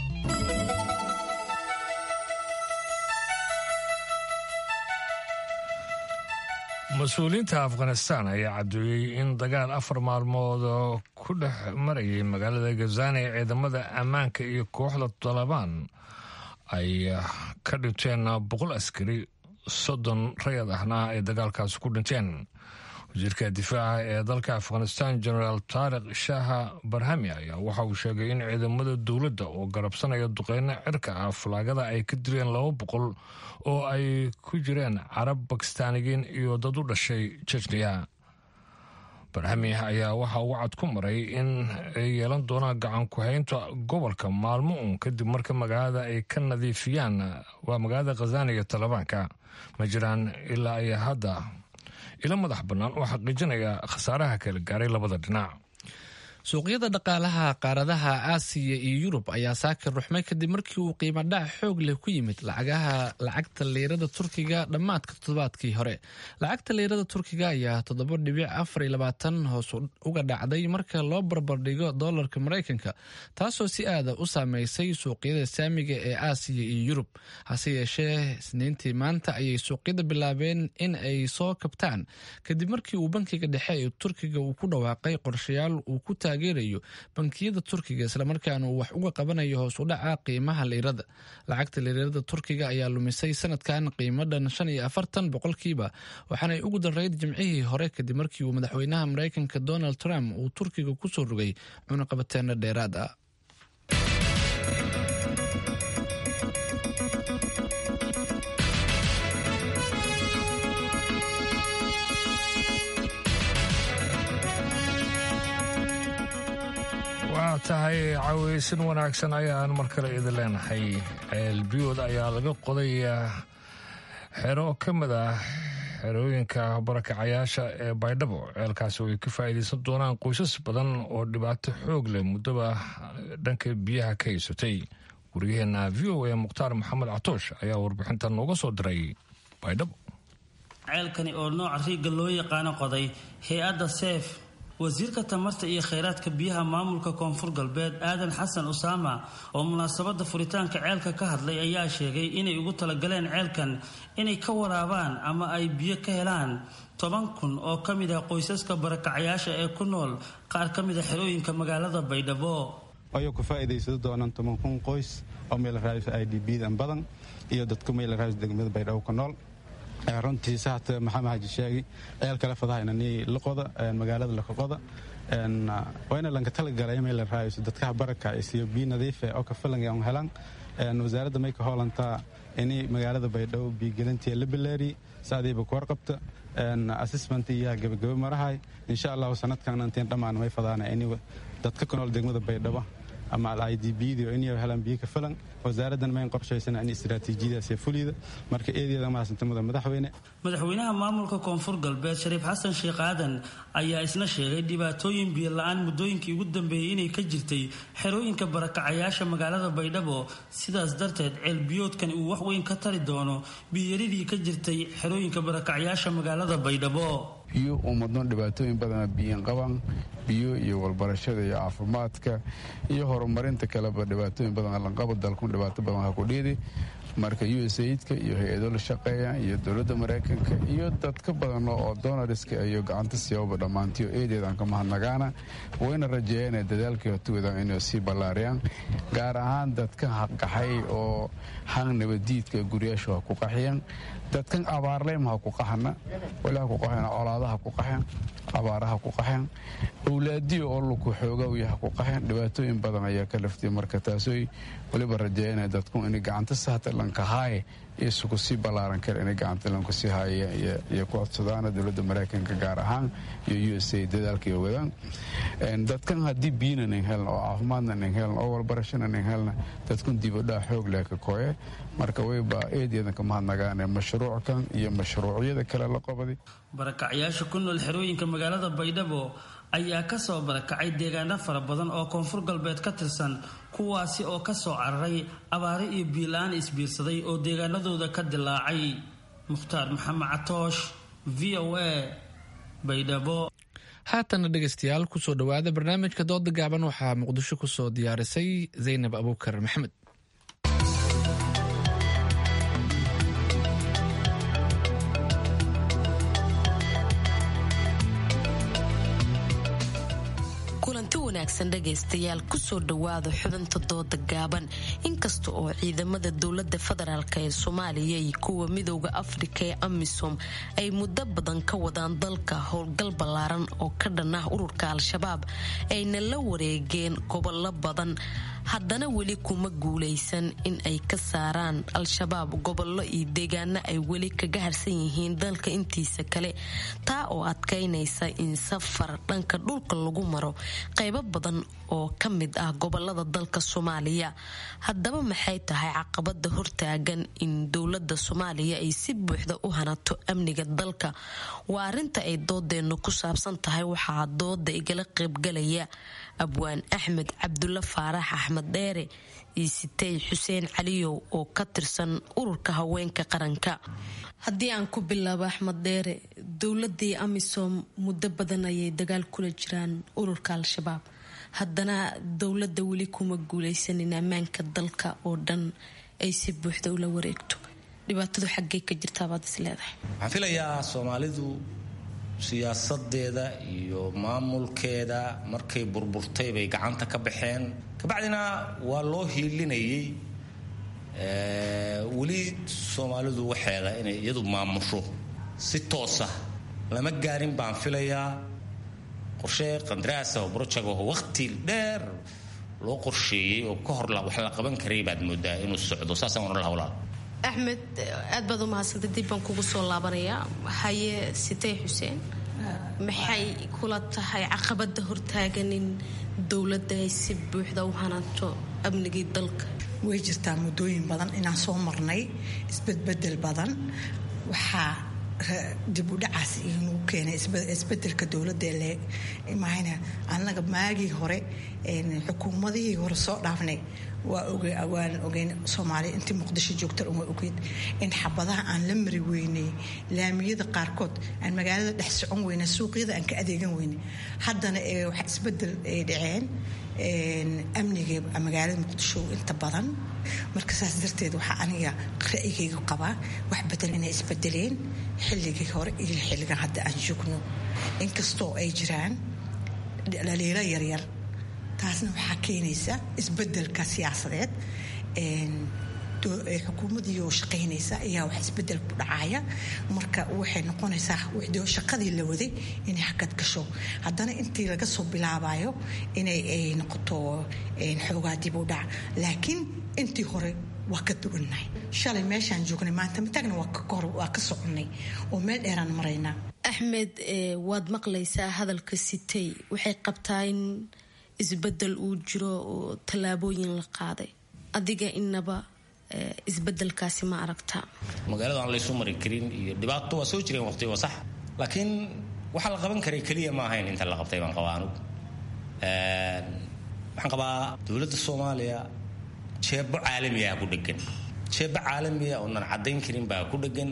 A: mas-uuliyiinta afghanistan ayaa caddeeyey in dagaal afar maalmood ku dhex marayay magaalada gazani ee ciidamada ammaanka iyo kooxda talabaan ay ka dhinteen boqol askari soddon rayad ahna ay dagaalkaasi ku dhinteen wasiirka difaaca ee dalka afghanistan genaraal taarikh shaaha barhami ayaa waxa uu sheegay in ciidamada dowladda oo garabsanaya duqeyno cirka ah falaagada ay ka dileen laba boqol oo ay ku jireen carab bakistaaniyiin iyo dad u dhashay jejniya barhami ayaa waxa uu cad ku maray in ay yeelan doonaan gacan ku-haynta gobolka maalmo uun kadib marka magaalada ay ka nadiifiyaan waa magaalada khazani iyo talibaanka ma jiraan ilaa ay hadda ilo madax bannaan oo xaqiijinaya khasaaraha kala gaaray labada dhinac
B: suuqyada dhaqaalaha qaaradaha aasiya iyo yurub ayaa saakir ruxmay kadib markii uu qiimo dhac xoog leh ku yimid lacagaha lacagta liirada turkiga dhammaadka toddobaadkii hore lacagta liirada turkiga ayaa toddoba dhibic afar iyo labaatan hoos uga dhacday marka loo barbardhigo doolarka maraykanka taasoo si aada u saameysay suuqyada saamiga ee aasiya iyo yurub hase yeeshee isniintii maanta ayay suuqyada bilaabeen in ay soo kabtaan kadib markii uu bankiga dhexe ee turkiga uu ku dhawaaqay qorshayaal uu ku taageerayo bankiyada turkiga islamarkaana uu wax uga qabanayo hoos u dhaca qiimaha liirada lacagta liirada turkiga ayaa lumisay sanadkan qiimadhan shan iyo afartan boqolkiiba waxaanay ugu darayd jimcihii hore kadib markii uu madaxweynaha maraykanka donald trump uu turkiga kusoo rogay cunaqabateeno dheeraad ah
A: waa tahay caweysin wanaagsan ayaan mar kale idin leenahay ceelbiyood ayaa laga qoday xero ka mid ah xerooyinka barakacayaasha ee baydhabo ceelkaasi oo ay ka faa'iidaysan doonaan qoysas badan oo dhibaato xoog leh muddaba dhanka biyaha ka haysatay waryaheena v o a mukhtaar maxamed catoosh ayaa warbixinta nooga soo diray baydhabo
K: ceelkani oo nooca riigga loo yaqaano qoday hay-adda seef wasiirka tamarta iyo kheyraadka biyaha maamulka koonfur galbeed aadan xasan usaama oo munaasabada furitaanka ceelka ka hadlay ayaa sheegay inay ugu talagaleen ceelkan inay ka waraabaan ama ay biyo ka helaan toban kun oo ka mid ah qoysaska barakacyaasha ee ku nool qaar ka mid a xerooyinka magaalada baydhabo
L: ayuu ku faa'iidaysado doonaan toban kun qoys oo meel raadisa i d b dan badan iyo dadku meel raadis degmada baydhabo ku nool runtii sahat maxamed xaaji sheegi ceel kale fadahaynani laqoda magaalada lakaqoda wayna lanka talagalay meel raadiso dadkaha baraka isiyo biyo nadiife oo ka filan aan helan wasaaradda mayka hoolantaa ini magaalada baydhabo biyogelintii la bilaari saadiiba ku warqabta assessment iyo gabagaba marahay insha allahu sanadkan intiin dhammaan may fadaana ini dadka ku nool degmada baydhabo ama i d bdi oo inay helaan biyo ka filan wasaaraddan mayn qorshaysana in istiraatiijiyadaas fulida marka eedeeda mahadsantamada madaxweyne
K: madaxweynaha maamulka koonfur galbeed shariif xasan sheekh aadan ayaa isna sheegay dhibaatooyin biyo la-aan muddooyinkii ugu dambeeyey inay ka jirtay xerooyinka barakacayaasha magaalada baydhabo sidaas darteed ceelbiyoodkan uu wax weyn ka tari doono biyoyaridii ka jirtay xerooyinka barakacyaasha magaalada baydhabo
M: biyo ummadno dhibaatooyin badana biyin qaban biyo iyo walbarashada iyo caafimaadka iyo horumarinta kaleba dhibaatooyin badan lanqaba dalkun dhibaato badan ha ku dhiidi marka u s aidka iyo hay-ado la shaqeeya iyo dowladda maraykanka iyo dadka badan oo donariska iyo gacanta siyaababa dhammaantiyo eedeedaan ka mahadnagaana wayna rajeeyeen dadaalkii hotugadan inay sii ballaariyaan gaar ahaan dadka qaxay oo hang nabadiidka guryaashu ha ku qaxiyaan dadkan abaarleyma ha ku qaxana wali ha ku qaxeen colaadaha ku qaxeen abaaraha ku qaxeen owlaadiyo oo luku xoogawya ha ku qaxeen dhibaatooyin badan ayaa ka laftiyay marka taasooy waliba rajeeyana dadku inay gacanta sahta lankahaaye isugu sii ballaaran kara inay gacanta lanku sii haaya iyo ku codsadaana dowladda maraykanka gaar ahaan iyo u s a dadaalka iyo wadaan dadkan haddii biyina nin helna oo caafimaadna nin helna oo walbarashana nin helna dadkun dibadhaa xoog leh ka koye marka wayba eedeedan ka mahadnagaane mashruuckan iyo mashruucyada kale la qabaday
K: barakacyaasha ku nool xerooyinka magaalada baydhabo ayaa kasoo barakacay deegaano fara badan oo koonfur galbeed ka tirsan kuwaasi oo kasoo cararay abaare iyo biila-aan isbiirsaday oo deegaanadooda ka dilaacay mukhtaar maxamed catoosh v o a baydhabo
B: haatana dhegaystayaal kusoo dhowaada barnaamijka dooda gaaban waxaa muqdisho kusoo diyaarisay zaynab abuukar maxamed
N: kulanti wanaagsan dhegaystayaal kusoo dhowaada xubinta dooda gaaban inkasta oo ciidamada dowlada federaalk ee soomaaliya iyo kuwa midooda afrika ee amisom ay muddo badan ka wadaan dalka howlgal ballaaran oo ka dhan ah ururka al-shabaab ayna la wareegeen gobollo badan haddana weli kuma guulaysan in ay ka saaraan al-shabaab gobollo iyo deegaano ay weli kaga harsan yihiin dalka intiisa kale taa oo adkaynaysa in safar dhanka dhulka lagu maro qaybo badan oo ka mid ah gobolada dalka soomaaliya haddaba maxay tahay caqabada hortaagan in dowlada soomaaliya ay si buuxda u hanato amniga dalka waa arinta ay doodeennu ku saabsan tahay waxaa dooda igala qaybgalaya abwaan axmed cabdulla faarax axmed dheere iyo sitey xuseen caliyow oo ka tirsan ururka haweenka qaranka haddii aan ku bilaabo axmed dheere dowladii amisom muddo badan ayay dagaal kula jiraan ururka al-shabaab haddana dowladda weli kuma guuleysanin ammaanka dalka oo dhan ay si buuxda ula wareegto dhibaatadu xaggee ka jirtaabaad is leedahay
O: waxaan filayaa soomaalidu siyaasadeeda iyo maamulkeeda markay burburtay bay gacanta ka baxeen kabacdina waa loo hiilinayay weli soomaalidu waxeeda inay iyadu maamusho si toosa lama gaarin baan filayaa qorshe qandaraasa oo brojectaho waqti dheer loo qorsheeyey oo ka hor wax la qaban karay baad moodaa inuu socdo saasaan ohan laha walaal
N: axmed aad baad u mahadsantay dib baan kugu soo laabanayaa haye sitey xuseen maxay kula tahay caqabada hortaagan in dowladda ay si buuxda u hanaanto amnigii dalka
P: way jirtaa muddooyin badan inaan soo marnay isbedbedel badan waxaa dib u dhacaas inagu keenay isbedelka dowladda le mahayna annaga maagii hore xukuumadihii hore soo dhaafnay waa waan ogeyn soomaaliya intii muqdisho joogta waa ogeyd in xabadaha aan la mari weynay laamiyada qaarkood aan magaalada dhex socon weyna suuqyada aan ka adeegan weynay haddana wax isbedel ay dhaceen amniga magaalada muqdisho inta badan marka saas darteed waxaa aniga ra'yigayga qabaa wax bedel inay isbedeleen xilligii hore iyo xilligan hadda aan joogno inkastoo ay jiraan dhaliilo yaryar taasna waxaa keenaysa isbedelka siyaasadeed xukuumadii oo shaqaynaysa ayaa wax isbedel ku dhacaya marka waxay noqonaysaa shaqadii la waday inay hakad gasho haddana intii laga soo bilaabayo inay noqoto xoogaa dib u dhac laakiin intii hore waa ka duwannahay shalay meeshaan joognay maanta matagna waa ka soconnay oo meel dheeraan maraynaa
N: axmed waad maqlaysaa hadalka sitay waxay qabtaa in isbedel uu jiro oo tallaabooyin la qaaday adiga inaba isbedelkaasi ma aragtaa
O: magaalada aan laysu mari karin iyo dhibaato waa soo jireen waqti waa sax laakiin waxaa la qaban karay keliya ma ahayn inta la qabtay baan qabaa anugu waxaan qabaa dowladda soomaaliya jeebo caalamiah ku dhegan jeebo caalamiya oonan caddayn karin baa ku dhegan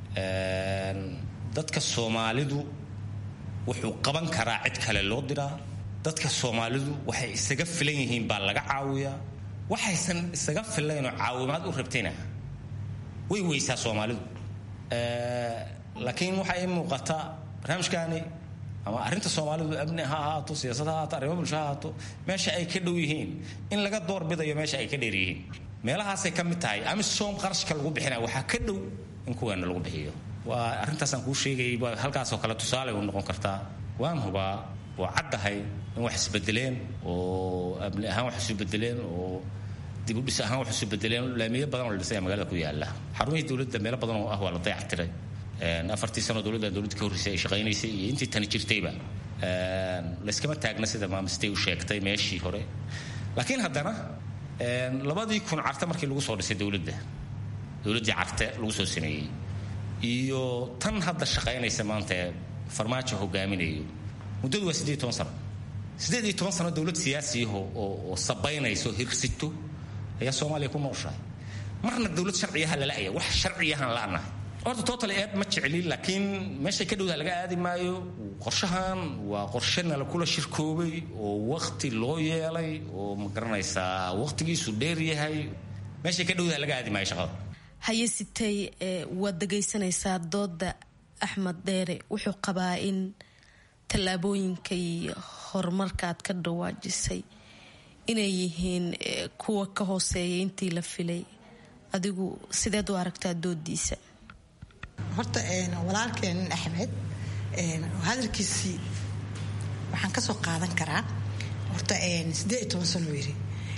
O: dadka soomaalidu wuxuu qaban karaa cid kale loo diraa dadka soomaalidu waxay isaga filan yihiin baa laga caawiyaa waxaysan isaga filaynoo caawimaad u rabtayna way weysaa soomaalidu laakiin waxaa ii muuqata barnaamijkaani ama arrinta soomaalidu amni ha ahaato siyaasad ha ahaato arrimo bulsho ha ahaato meesha ay ka dhow yihiin in laga doorbidayo meesha ay ka dheer yihiin meelahaasay ka mid tahay amisom qarashka lagu bixinaya waxaa ka dhow in kuweena lagu bixiyo waa arrintaasaan kuu sheegayay waa halkaasoo kale tusaale u noqon kartaa waan hubaa waa caddahay in wax isbedeleen oo amni ahaan wax isu bedeleen oo dibudhis ahaan wax isu bedeleen laamiyo badan oo la dhisaya magaalada ku yaala xarumihii dowladda meelo badan oo ah waa la dayactiray afartii sano dowladda dowladda ka horreysay ay shaqaynaysay iyo intii tani jirtayba layskama taagna sida maamistay u sheegtay meeshii hore laakiin haddana labadii kun carte markii lagu soo dhisay dowladda dowladdii carte lagu soo sameeyey iyo tan hadda shaqaynaysa maanta ee farmaajo hogaaminayo muddadu waa siddeed toban sano siddeed iyo toban sano dowlad siyaasiyaho oo sabaynayso hirsito ayaa soomaaliya ku nooshahay marna dowlad sharciyaha lala'aya wax sharciyahan la'nahay horta total eed ma jeclin laakiin meeshay ka dhowdaha laga aadi maayo qorshahan waa qorshe nala kula shirkoobay oo wakti loo yeelay oo ma garanaysaa waktigiisu dheer yahay meeshay ka dhowdaha laga aadi maayo shaqada
N: haye sitay waad dhegaysanaysaa dooda axmed dheere wuxuu qabaa in tallaabooyinka iyo horumarka aad ka dhawaajisay inay yihiin kuwa ka hooseeya intii la filay adigu sideed u aragtaa doodiisa
P: horta walaalkeen axmed hadalkiisii waxaan kasoo qaadan karaa horta siddeed iyo toban sano yiri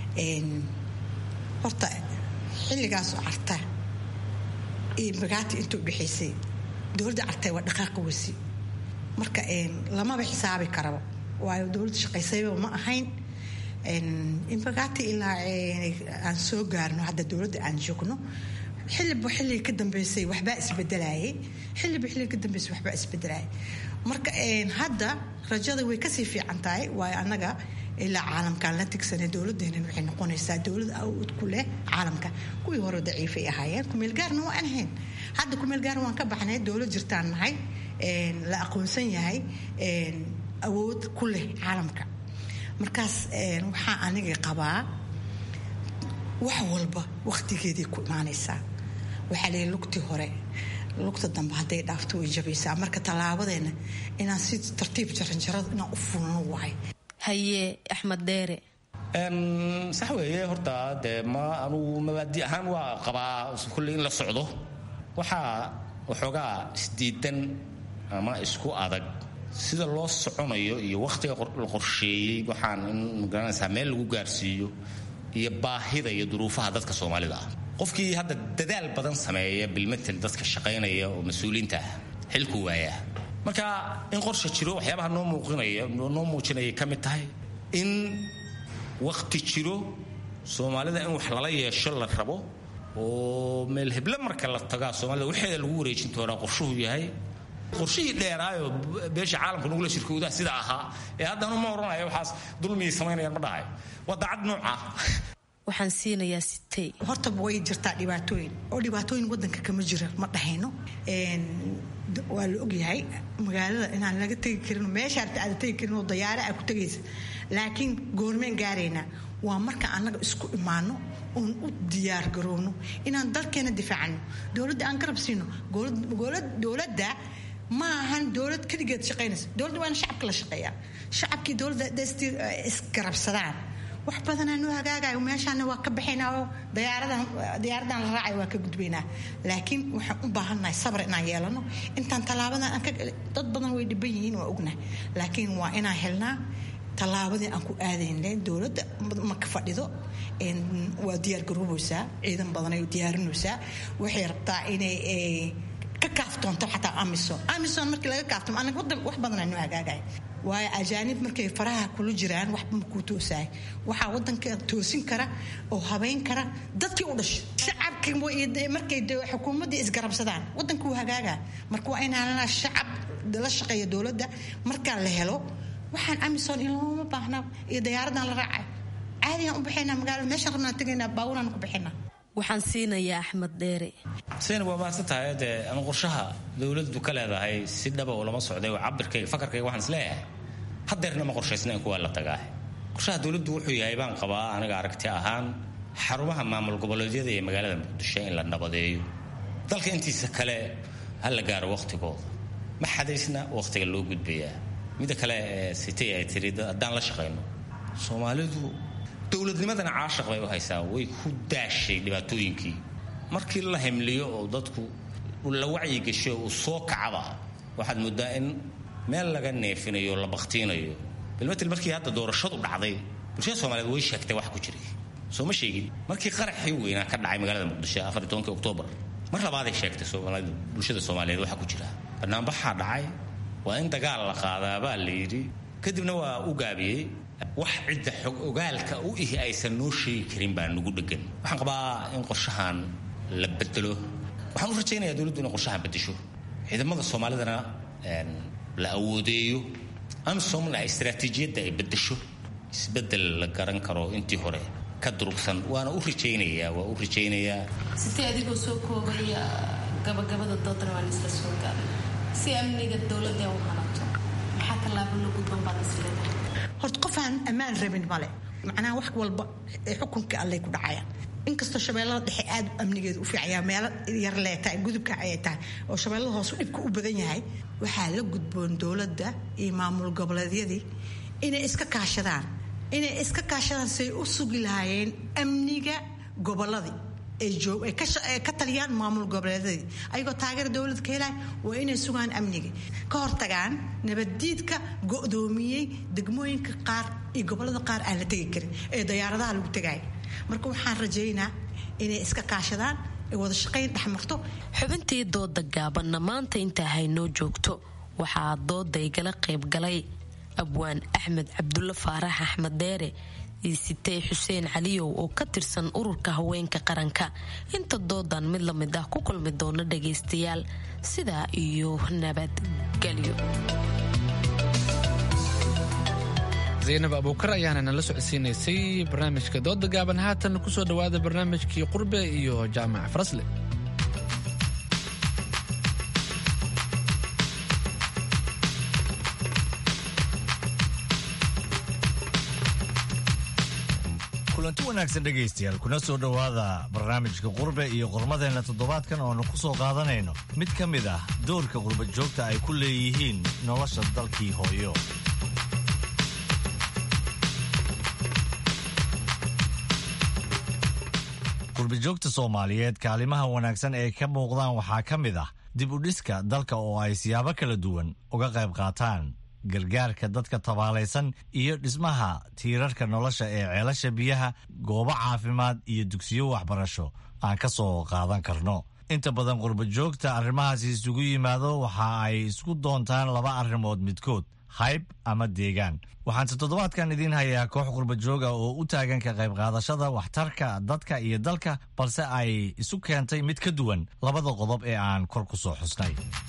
P: horta xilligaasoo carta iyo magaati inta udhexaysay dowladda cartay waa dhaqaaqa wasi marka lamaba xisaabi karaba waayo dowladda shaqaysayba ma ahayn inbagaati ilaa aan soo gaarno hadda dowladda aan joogno xiliba xilliga ka dambeysay waxbaa isbedelayay xiliba xilliga ka dambeysay waxbaa isbedelayay marka hadda rajada way kasii fiican tahay waayo annaga ilaa caalamkaan la tigsanay dowladeenan waxay noqonaysaa dowlad awood ku leh caalamka kuwii hore daciifay ahaayeen kumeelgaarna waa aan ahayn hadda kumeelgaarna waan ka baxnay dowlad jirtaan nahay la aqoonsan yahay awood ku leh caalamka markaas waxaa aniga qabaa wax walba wakhtigeeday ku imaanaysaa waxaa leeyahy lugtii hore lugta dambe hadday dhaafto way jabaysaa marka tallaabadeena inaan si tartiib jaranjarada inaan u fulno wahay
N: haye axmed dheere
O: sax weeye horta dee ma anugu mabaadi ahaan waa qabaa kulle in la socdo waxaa waxoogaa isdiidan ama isku adag sida loo soconayo iyo wakhtiga la qorsheeyey waxaan in magaranaysaa meel lagu gaarsiiyo iyo baahida iyo duruufaha dadka soomaalida ah qofkii hadda dadaal badan sameeya bilmatel dadka shaqaynaya oo mas-uuliinta ah xilku waayaa marka in qorsha jiro waxyaabaha noo muuqinaya noo muujinayay ka mid tahay in wakhti jiro soomaalida in wax lala yeesho la rabo oo meel heble marka la tagaa soomaalida waxeeda lagu wareejin doonaa qorshuhu yahay qorshihii dheeraayo beesha caalamka nugula shirkoodaha sida ahaa ee haddana ma odhanayo waxaas dulmiyay samaynayaan ma dhahayo waa daacad nooca
N: waxaan siinayaa sitey
P: horta way jirtaa dhibaatooyin oo dhibaatooyin wadanka kama jira ma dhahayno waa la ogyahay magaalada inaan laga tegi karin meesha arta aada tegi karin oo dayaare aa ku tegaysa laakiin goormeen gaaraynaa waa marka annaga isku imaano oon u diyaar garowno inaan dalkeena difaacano dowladda aan garab siino dowladda ma ahan dowlad keligeed shaqaynaysa dowladda waa in shacabka la shaqeeyaa shacabkii dowladda desti isgarabsadaan wax badanaa noo hagaagayo meeshaana waa ka baxaynaa oo dayaaradan diyaaradan la raacayo waa ka gudbaynaa laakiin waxaan u baahannahay sabr inaan yeelano intaan tallaabadan aan ka dad badan way dhiban yihiin waa ognahay laakiin waa inaan helnaa tallaabadii aan ku aadaynle dowladda ma ka fadhido waa diyaargaroobaysaa ciidan badanay diyaarinaysaa waxay rabtaa inay ka kaaftoonto xataa amison amison markii laga kaaftomo anaga wadan wax badanaa noo hagaagaya waayo ajaanib markay faraha kula jiraan waxba makuu toosaay waxaa wadanka toosin kara oo habayn kara dadkii u dhashay shacabkii markay xukuumaddii isgarabsadaan wadanka wuu hagaagaa marka waa inaan shacab la shaqeeya dowladda markaa la helo waxaan amison ilooma baahnaa iyo dayaaradan la raacay caadigaan u baxaynaa magaalada meeshaan rabnaan tegaynaa baaburaan ku baxaynaa
N: waxaan siinayaa axmed dheere
O: sayna waa mahadsan tahay dee ama qorshaha dowladdu ka leedahay si dhaba oo lama socday oo cabirkayga fakarkayga waxaan isleeyahay hadeerna ma qorshaysna in kuwaa la tagaa qorshaha dowladdu wuxuu yahay baan qabaa aniga aragti ahaan xarumaha maamul goboleedyada ee magaalada muqdisho in la nabadeeyo dalka intiisa kale ha la gaaro wakhtigooda ma xadaysna wakhtiga loo gudbayaa midda kale ee sitay ay tiri haddaan la shaqayno soomaalidu dowladnimadana caashaq bay u haysaa way ku daashay dhibaatooyinkii markii la himliyo oo dadku la wacyigasho uu soo kacaba waxaad moodaa in meel laga neefinayo la baktiinayo bilmatil markii hadda doorashadu dhacday bulshada soomaaliyeed way sheegtay wax ku jiray soo ma sheegin markii qaraxii weynaa ka dhacay magaalada muqdisho afar tobankii oktoobar mar labaaday sheegtay soomaalida bulshada soomaaliyeed waxa ku jira banaanbaxaa dhacay waa in dagaal la qaadaa baa la yidhi kadibna waa u gaabiyey wax cidda xog ogaalka u ihi aysan noo sheegi karin baa nagu dhegan waxaan qabaa in qorshahan la bedelo waxaan u rajaynayaa dowladdu inay qorshahan bedesho ciidamada soomaalidana la awoodeeyo amsomna istaraatiijiyadda ay bedesho isbedel la garan karo intii hore ka durugsan waana u rajaynayaa waa u rajaynayaa
N: sitee adigoo soo koobaya gabagabada doodana waan isla soo gaaray si amniga dowladda u hanato maxaa tallaabo la gudban baad isleedahay
P: horta qof aan ammaan rabin male macnaha wax walba ee xukunka allay ku dhacayaan inkastoo shabeellada dhexe aad amnigeedu u fiicaya meelo yar leetahay gudubka ayay tahay oo shabeellada hoose dhibka u badan yahay waxaa la gudboon dowladda iyo maamul goboleedyadii inay iska kaashadaan inay iska kaashadaan say u sugi lahaayeen amniga gobolladii ay ka taliyaan maamul goboleedyadii ayagoo taageera dowlad ka helaya waa inay sugaan amniga ka hortagaan nabaddiidka go'doomiyey degmooyinka qaar iyo gobollada qaar aan la tegi karin ee dayaaradaha lagu tegaya marka waxaan rajaynaa inay iska kaashadaan ay wada shaqayn dhexmarto
N: xubintii dooda gaabanna maanta intaa haynoo joogto waxaa dooda igala qaybgalay abwaan axmed cabdulle faarax axmed dheere iyo sitey xuseen caliyow oo ka tirsan ururka haweenka qaranka inta doodan mid la mid ah ku kulmi doona dhagaystayaal sidaa iyo nabadgelyo
B: zaynab abuukar ayaana nala socodsiinaysay barnaamijka dooda gaaban haatan kusoo dhowaada barnaamijkii qurbe iyo jaamac farasle
Q: kulanti wanaagsan dhegaystayaal kuna soo dhowaada barnaamijka qurbe iyo qormadeenna toddobaadkan ooanu ku soo qaadanayno mid ka mid ah doorka qurba joogta ay ku leeyihiin nolosha dalkii hooyo qurbajoogta soomaaliyeed kaalimaha wanaagsan ee ka muuqdaan waxaa ka mid ah dib u dhiska dalka oo ay siyaabo kala duwan uga qayb qaataan gargaarka dadka tabaalaysan iyo dhismaha tiirarka nolosha ee ceelasha biyaha goobo caafimaad iyo dugsiyo waxbarasho aan ka soo qaadan karno inta badan qurbajoogta arrimahaasi isugu yimaado waxa ay isku doontaan laba arrimood midkood hayb ama deegaan waxaanse toddobaadkan idiin hayaa koox qurba jooga oo u taagan ka qayb qaadashada waxtarka dadka iyo dalka balse ay isu keentay mid ka duwan labada qodob ee aan kor ku soo xusnay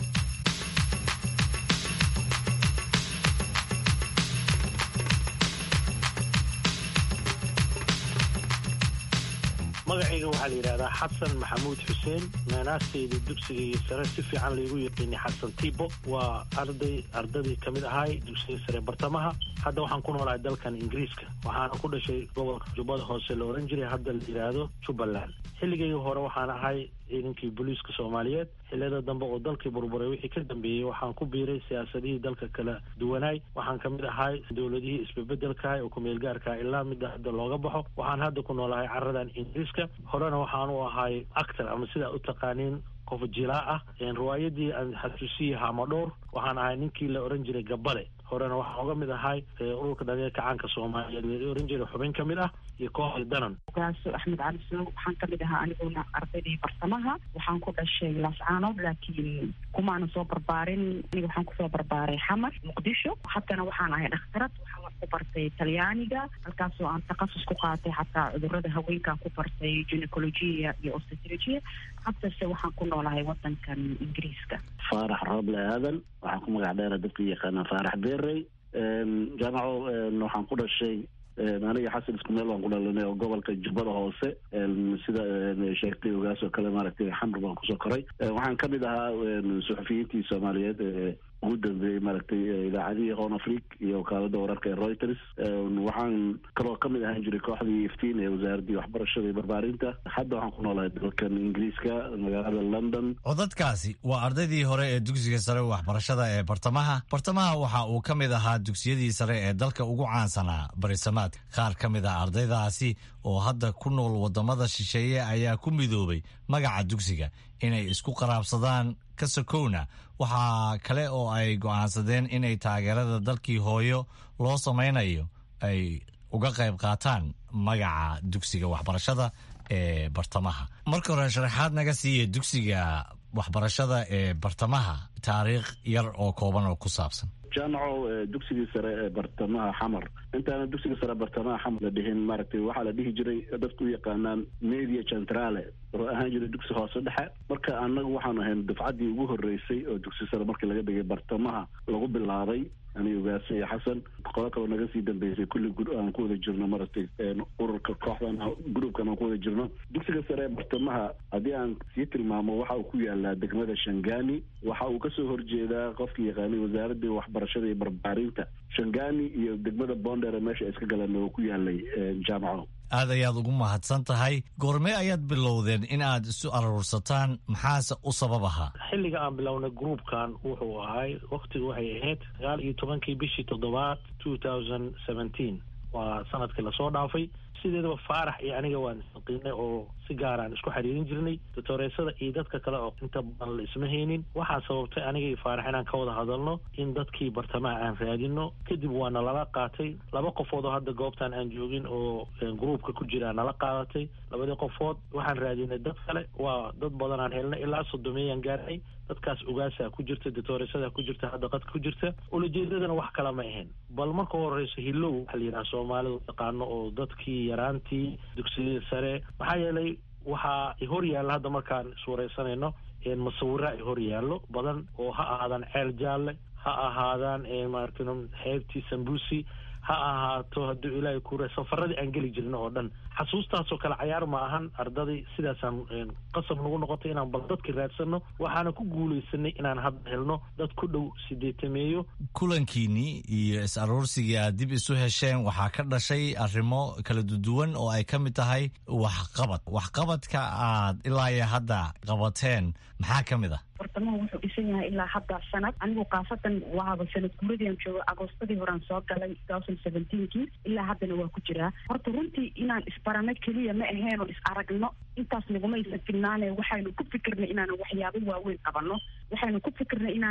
R: magacayga waxaa la yidhahdaa xasan maxamuud xuseen naanaastayda dugsigaiyo sare si fiican laygu yaqiinay xasan tibo waa arday ardadii ka mid ahay dugsiga sare bartamaha hadda waxaan ku noolahay dalkan ingiriiska waxaana ku dhashay gobolka jubbada hoose la ohan jiray hadda la yidhaahdo jubbaland xilligayga hore waxaan ahay ciidankii booliiska soomaaliyeed xilliyada dambe oo dalkii burburay wixii ka dambeeyey waxaan ku biiray siyaasadihii dalka kala duwanaay waxaan ka mid ahay dowladihii isbebedelkaah oo kumeelgaarkaah ilaa midda hadda looga baxo waxaan hadda ku noolahay caradan ingiriiska horena waxaan u ahay actor ama sidaa u taqaaniin qof jilaa ah riwaayadii aan xasuusiyey hamadhowr waxaan ahay ninkii la ohan jiray gabale horena waxaan uga mid ahay ururka dhalinyarka caanka soomaaliyeed la ohan jiray xubin ka mid ah iyo kooxda danan
S: ogaaso axmed cali sow waxaan kamid ahaa aniguna ardaydii bartamaha waxaan ku dhashay laascaanood laakiin kumaana soo barbaarin aniga waxaan kusoo barbaaray xamar muqdisho haddana waxaan ahay dhakhtarad waxaan wax ku bartay talyaaniga halkaasoo aan takhasus ku qaatay xataa cudurada haweenkaan ku bartay gynecologia iyo obstetricia haddase waxaan ku noolahay wadankan ingiriiska
T: faarax rooble aadan waxaan ku magac dheera dadka yaqaanaa faarax beerey jaamaco waxaan ku dhashay aniga xasan isku meel baan ku dhalanay oo gobolka jubbada hoose sida sheegtay ogaas oo kale maaragtay xamar baan kusoo koray waxaan kamid ahaa suxufiyiintii soomaaliyeed ugu dambeeyey maaragtay idaacadihii hon afric iyo wakaalada wararka ee reuters waxaan kaloo kamid ahaan jiray kooxdii iftiin ee wasaaradii waxbarashada iyo barbaarinta hadda waxaan ku noolahay dalkan ingiriiska magaalada london
Q: codadkaasi waa ardaydii hore ee dugsiga sare waxbarashada ee bartamaha bartamaha waxa uu ka mid ahaa dugsiyadii sare ee dalka ugu caansanaa barisamaadka qaar ka mid ah ardaydaasi oo hadda ku nool wadamada shisheeye ayaa ku midoobay magaca dugsiga inay isku qaraabsadaan ka sokowna waxaa kale oo ay go'aansadeen inay taageerada dalkii hooyo loo samaynayo ay uga qayb qaataan magaca dugsiga waxbarashada ee bartamaha marka hore sharaxaad naga siiya dugsiga waxbarashada ee bartamaha taariikh yar oo kooban oo ku saabsan
T: jaamaco dugsigii sare ee bartamaha xamar intaana dugsiga sare bartamaha xamar la dhihin maaragtay waxaa la dhihi jiray dadku u yaqaanaan media centrale oo ahaan jiray dugsi hoose dhexe marka annagu waxaan ahayn dufcaddii ugu horreysay oo dugsi sare markii laga dhigay bartamaha lagu bilaabay ani ogaasa iyo xasan qolo kaloo naga sii dambeysay kulli aan ku wada jirno maaragtay ururka kooxdan groupkan aan ku wada jirno dugsiga sare ee bartamaha haddii aan sii tilmaamo waxa uu ku yaalaa degmada shangani waxa uu kasoo horjeedaa qofkii yaqaanay wasaaradii waxbarashada iyo barbaarinta shangani iyo degmada bonder meesha iska galeen oo ku yaalay jaamaco
Q: aad ayaad ugu mahadsan tahay goormee ayaad bilowdeen in aad isu aruursataan maxaase u sabab ahaa
R: xilliga aan bilownay groupkan wuxuu ahay waktigu waxay ahayd sagaal iyo tobankii bishii toddobaad two thousand seventeen waa sanadkii lasoo dhaafay sideedaba faarax iyo aniga waan isnaqiinay oo si gaaraan isku xiriirin jirnay doctoreysada iyo dadka kale oo inta badan la isma haynin waxaa sababtay aniga iyo faarax inaan ka wada hadalno in dadkii bartamaha aan raadino kadib waa nalala qaatay laba qofood oo hadda goobtan aan joogin oo groupka ku jira nala qaadatay labadii qofood waxaan raadinay dad kale waa dad badan aan helnay ilaa sodomeeyaan gaarnay dadkaas ogaasaa ku jirta doctoreysada ku jirta hadda qadka ku jirta ulajeedadana wax kala ma ahayn bal marka horeyso hilow waxaa la yidhaha soomaalidu taqaano oo dadkii yaraantii dugsiyada sare maxaa yeelay waxaa hor yaalla hadda markaan iswareysanayno masawira ay hor yaallo badan oo ha ahaadaan ceel jaalle ha ahaadaan maaragtay xeebtii sambusi ha ahaato hadduu ilaahay kure safaradii aan geli jirna oo dhan xasuustaasoo kale cayaar ma ahan ardadii sidaasaan qasab nagu noqotay inaan bal dadki raadsano waxaana ku guulaysanay inaan hadda helno dad ku dhow sideetameeyo
Q: kulankiinnii iyo is aruursigii aad dib isu hesheen waxaa ka dhashay arrimo kala duwan oo ay ka mid tahay waxqabad waxqabadka aad ilaa iyo hadda qabateen maxaa ka mid ah
S: bartamaha wuxuu dhisan yahay ilaa hadda sanad anigu khaasatan waaba sanad guuradiian joogo agoostadii horean soo galay thousand seventeenkii ilaa haddana waa ku jiraa horta runtii inaan isbarano keliya ma ahayn oo is aragno intaas naguma aysan filnaane waxaynu ku fikirnay inaanan waxyaabo waaweyn qabano waxaynu ku fikirnay inaanan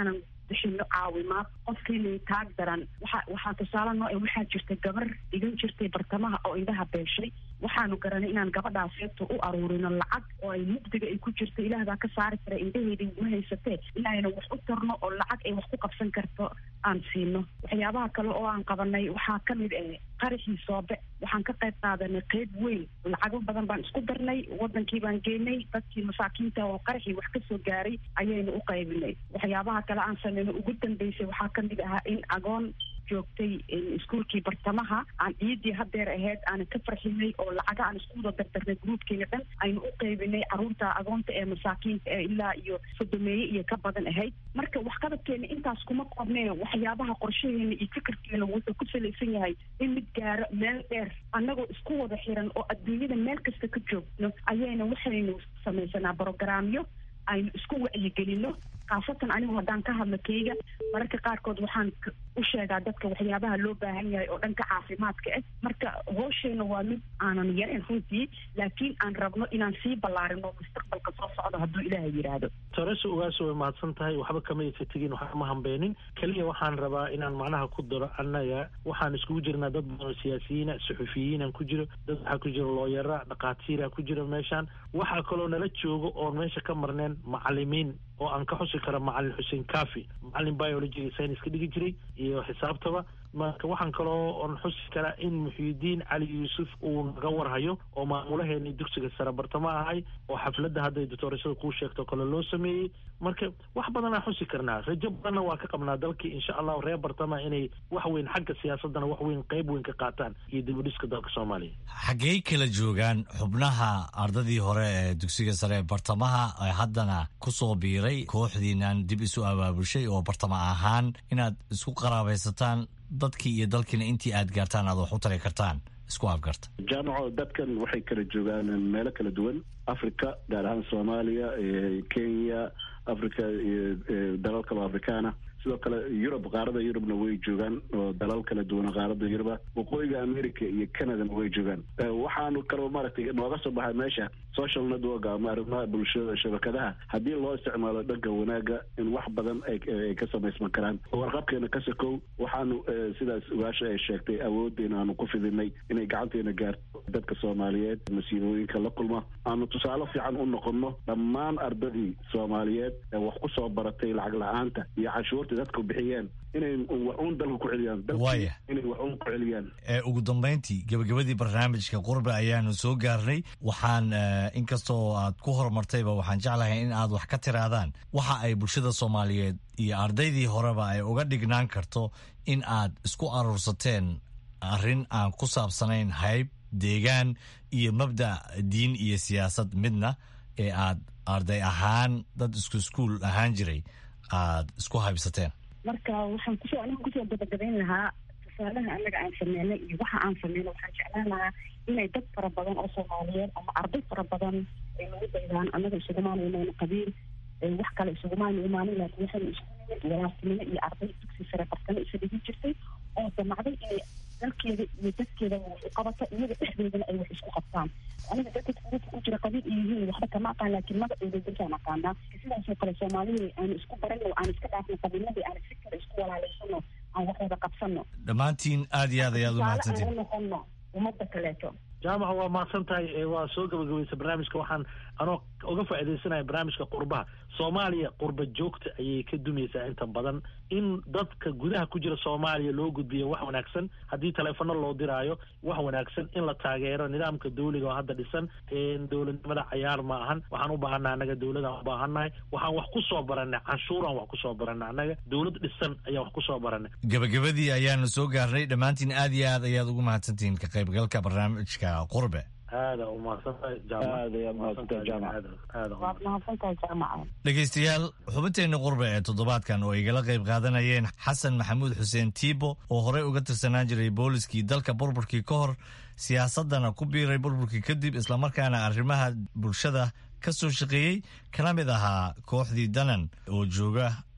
S: bixino caawimaad qofkiina taag daran waxa waxaa tusaale noo e waxaa jirta gabar dhigan jirtay bartamaha oo indhaha beeshay waxaanu garanay inaan gabadhaaseeto u aruurino lacag oo ay mugdiga ay ku jirto ilaah baa ka saari kara indhaheeda iguma haysatee inaayna wax u tarno oo lacag ay wax ku qabsan karto aan siino waxyaabaha kale oo aan qabanay waxaa ka mid eh qaraxii soobe waxaan ka qayb qaadanay qeyb weyn lacago badan baan isku darnay wadankii baan geenay dadkii masaakiinta oo qaraxii wax kasoo gaaray ayaynu u qaybinay waxyaabaha kale aan sameyno ugu dambeysay waxaa ka mid ahaa in agoon joogtay iskuulkii bartamaha aan ciidii hadeer ahayd aanan ka farxinay oo lacaga aan isku wada dardarnay gruubkeena dhan aynu u qaybinay caruurta agoonta ee masaakiinta ee ilaa iyo sodomeeye iyo ka badan ahayd marka waxqabadkeena intaas kuma qabnee waxyaabaha qorshaheena iyo fikirkeena wuxuu ku salaysan yahay in mid gaaro meel dheer annagoo isku wada xiran oo adduunyada meel kasta ka joogno ayayna waxaynu samaysanaa brogaraamyo aynu isku wacyigelino khaasatan anigu haddaan ka hadlo keyga mararka qaarkood waxaan u sheegaa dadka waxyaabaha loo baahan yahay oo dhanka caafimaadka ah marka hoosheyna waa mid aanan yarin runtii laakiin aan rabno inaan sii ballaarino mustaqbalka soo socdo hadduu ilaaha yidhaahdo
R: toreso ogaaso way mahadsan tahay waxba kama aysa tegin waxba ma hambeenin keliya waxaan rabaa inaan macnaha ku daro annaga waxaan iskugu jirnaa dad badan oo siyaasiyiina suxufiyiinan ku jiro dad waxaa ku jira looyara dhakhaatiira ku jira meeshaan waxaa kaloo nala joogo oon meesha ka marneen macalimiin oo aan ka xusi karo macalin xuseen kafi macalin biologiga science ka dhigi jiray iyo xisaabtaba marka waxaan kaloo on xusi karaa in muxiidiin cali yuusuf uu naga warhayo oo maamulaheeni dugsiga sare bartamo ahay oo xafladda hadday doctoorashada kuu sheegto kale loo sameeyey marka wax badanaa xusi karnaa rajo badanna waa ka qabnaa dalkii insha allahu reer bartama inay wax weyn xagga siyaasaddana wax weyn qayb weyn ka qaataan iyo dibudhiska dalka soomaaliya
Q: xaggey kala joogaan xubnaha ardadii hore ee dugsiga sare ee bartamaha ee haddana kusoo biiray kooxdiinan dib isu abaabushay oo bartama ahaan inaad isku qaraabaysataan dadkii iyo dalkiina intii aad gaartaan aad wax u tari kartaan isku afgarta
T: jaamaco dadkan waxay kala joogaan meelo kala duwan africa gaar ahaan soomaaliya kenya africa iyo dalal kaloo afrikaana sidoo kale yurub qaarada yurubna way joogaan oo dalal kala duwan qaarada yuruba waqooyiga america iyo canadana way joogaan waxaanu kaloo maaragtay nooga soo baxay meesha social network ama arrimaha bulshada shabakadaha haddii loo isticmaalo dhanka wanaaga in wax badan ay ka samaysman karaan warqabkeena ka sakow waxaanu sidaas ugaasha ay sheegtay awooddeena aanu ku fidinay inay gacanteena gaarto dadka soomaaliyeed masiibooyinka la kulma aanu tusaale fiican u noqonno dhammaan ardadii soomaaliyeed ee wax ku soo baratay lacag la-aanta iyo cashuurta dadku bixiyeen inay wax uun dalka ku celiyaan
Q: waaya
T: inay wax uun ku celiyaan
Q: ugu dambayntii gabagabadii barnaamijka qurbe ayaanu soo gaarnay waxaan inkastoo aad ku horumartayba waxaan jeclahay in aad wax ka tiraadaan waxa ay bulshada soomaaliyeed iyo ardaydii horeba ay uga dhignaan karto in aad isku aruursateen arrin aan ku saabsanayn hayb deegaan iyo mabda diin iyo siyaasad midna ee aad arday ahaan dad isku iskuul ahaan jiray aad isku haybsateen
S: marka waxaan kusoo aniga kusoo gabagabayn lahaa tusaalaha anaga aan sameynay iyo waxa aan sameyno waxaan jeclaan lahaa inay dad fara badan oo soomaaliyeed ama arday fara badan ay nagu daydaan anaga isugumaanu imaano qabiil wax kale isugumaanu imaanin laakiin waxaynu isku nimid walaaltinimo iyo arday dugsi sare bartamo isa dhigi jirtay oo damacday inay dalkeeda iyo dadkeeda wax u qabato iyaga dhexdeedana ay wax isku qabtaan aniga dadka kuguka ku jira qabiil iyo yihiin waxba kama aqaan laakiin magacooda dadkaan aqaanaa sidaasoo kale soomaalida aanu isku barano aan iska dhaafno qabiiladii aan si kale isku walaalaysano aan wax wada qabsano
Q: dhammaantiin aad iyo aad ayaad u mahadsantiin
S: u noqono ummadda kaleeto
R: jaamaca waa mahadsan tahay waa soo gabagabaysa barnaamijka waxaan anoo uga faaidaysanaya barnaamijka qurbaha soomaaliya qurba joogta ayay ka dumaysaa inta badan in dadka gudaha ku jira soomaaliya loo gudbiyo wax wanaagsan haddii taleefono loo diraayo wax wanaagsan in la taageero nidaamka dawliga oo hadda dhisan dowladnimada cayaar ma ahan waxaan u baahannaha annaga dowladaan u baahannahay waxaan wax ku soo baranay canshuuraan wax ku soo baranay annaga dowlad dhisan ayaan wax ku soo baranay
Q: gabagabadii ayaanu soo gaarnay dhammaantiin aad iyo aad ayaad ugu mahadsantihiin ka qaybgalka barnaamijka qurbe
R: aada u mahadsantahay
T: aad ayaad mahadsantahay jaamac
S: waad mahadsantahay jaamaca
Q: dhegaystayaal xubinteenna qurbe ee toddobaadkan oo igala qayb qaadanayeen xasan maxamuud xuseen tiibo oo horey uga tirsanaan jiray booliskii dalka burburkii ka hor siyaasadana ku biiray burburkii kadib islamarkaana arrimaha bulshada ka soo shaqeeyey kana mid ahaa kooxdii danan oo jooga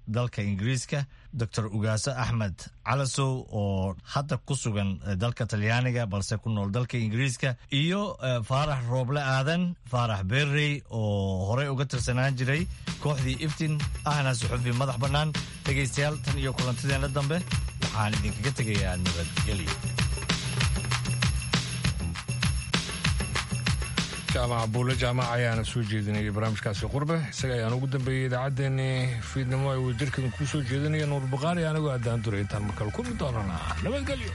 Q: dalka ingiriiska doctor ugaase axmed calasow oo hadda ku sugan dalka talyaaniga balse ku nool dalka ingiriiska iyo faarax rooble aadan faarax berrey oo horey uga tirsanaan jiray kooxdii iftin ahna suxufi madax bannaan dhegaystayaal tan iyo kulantideenna dambe waxaan idinkaga tegayaa nabadgelyo
A: jaamac buulle jaamac ayaana soo jeedinayay barnaamijkaasi qurbe isaga ayaan ugu dambeeyey idaacaddeenii fiidnimo ay wadajirkan kuu soo jeedinaya nuur buqaari anigoo addaan duray intaan markale kulmi doonana nabadgelyo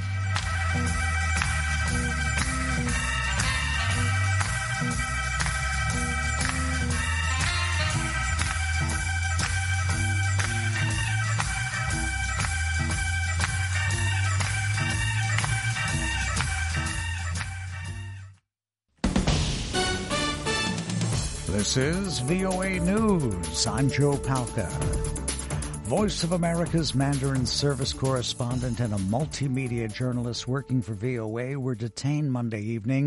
U: This is VOA News. I'm Joe Palca. Voice of America's Mandarin service correspondent and a multimedia journalist working for VOA were detained Monday evening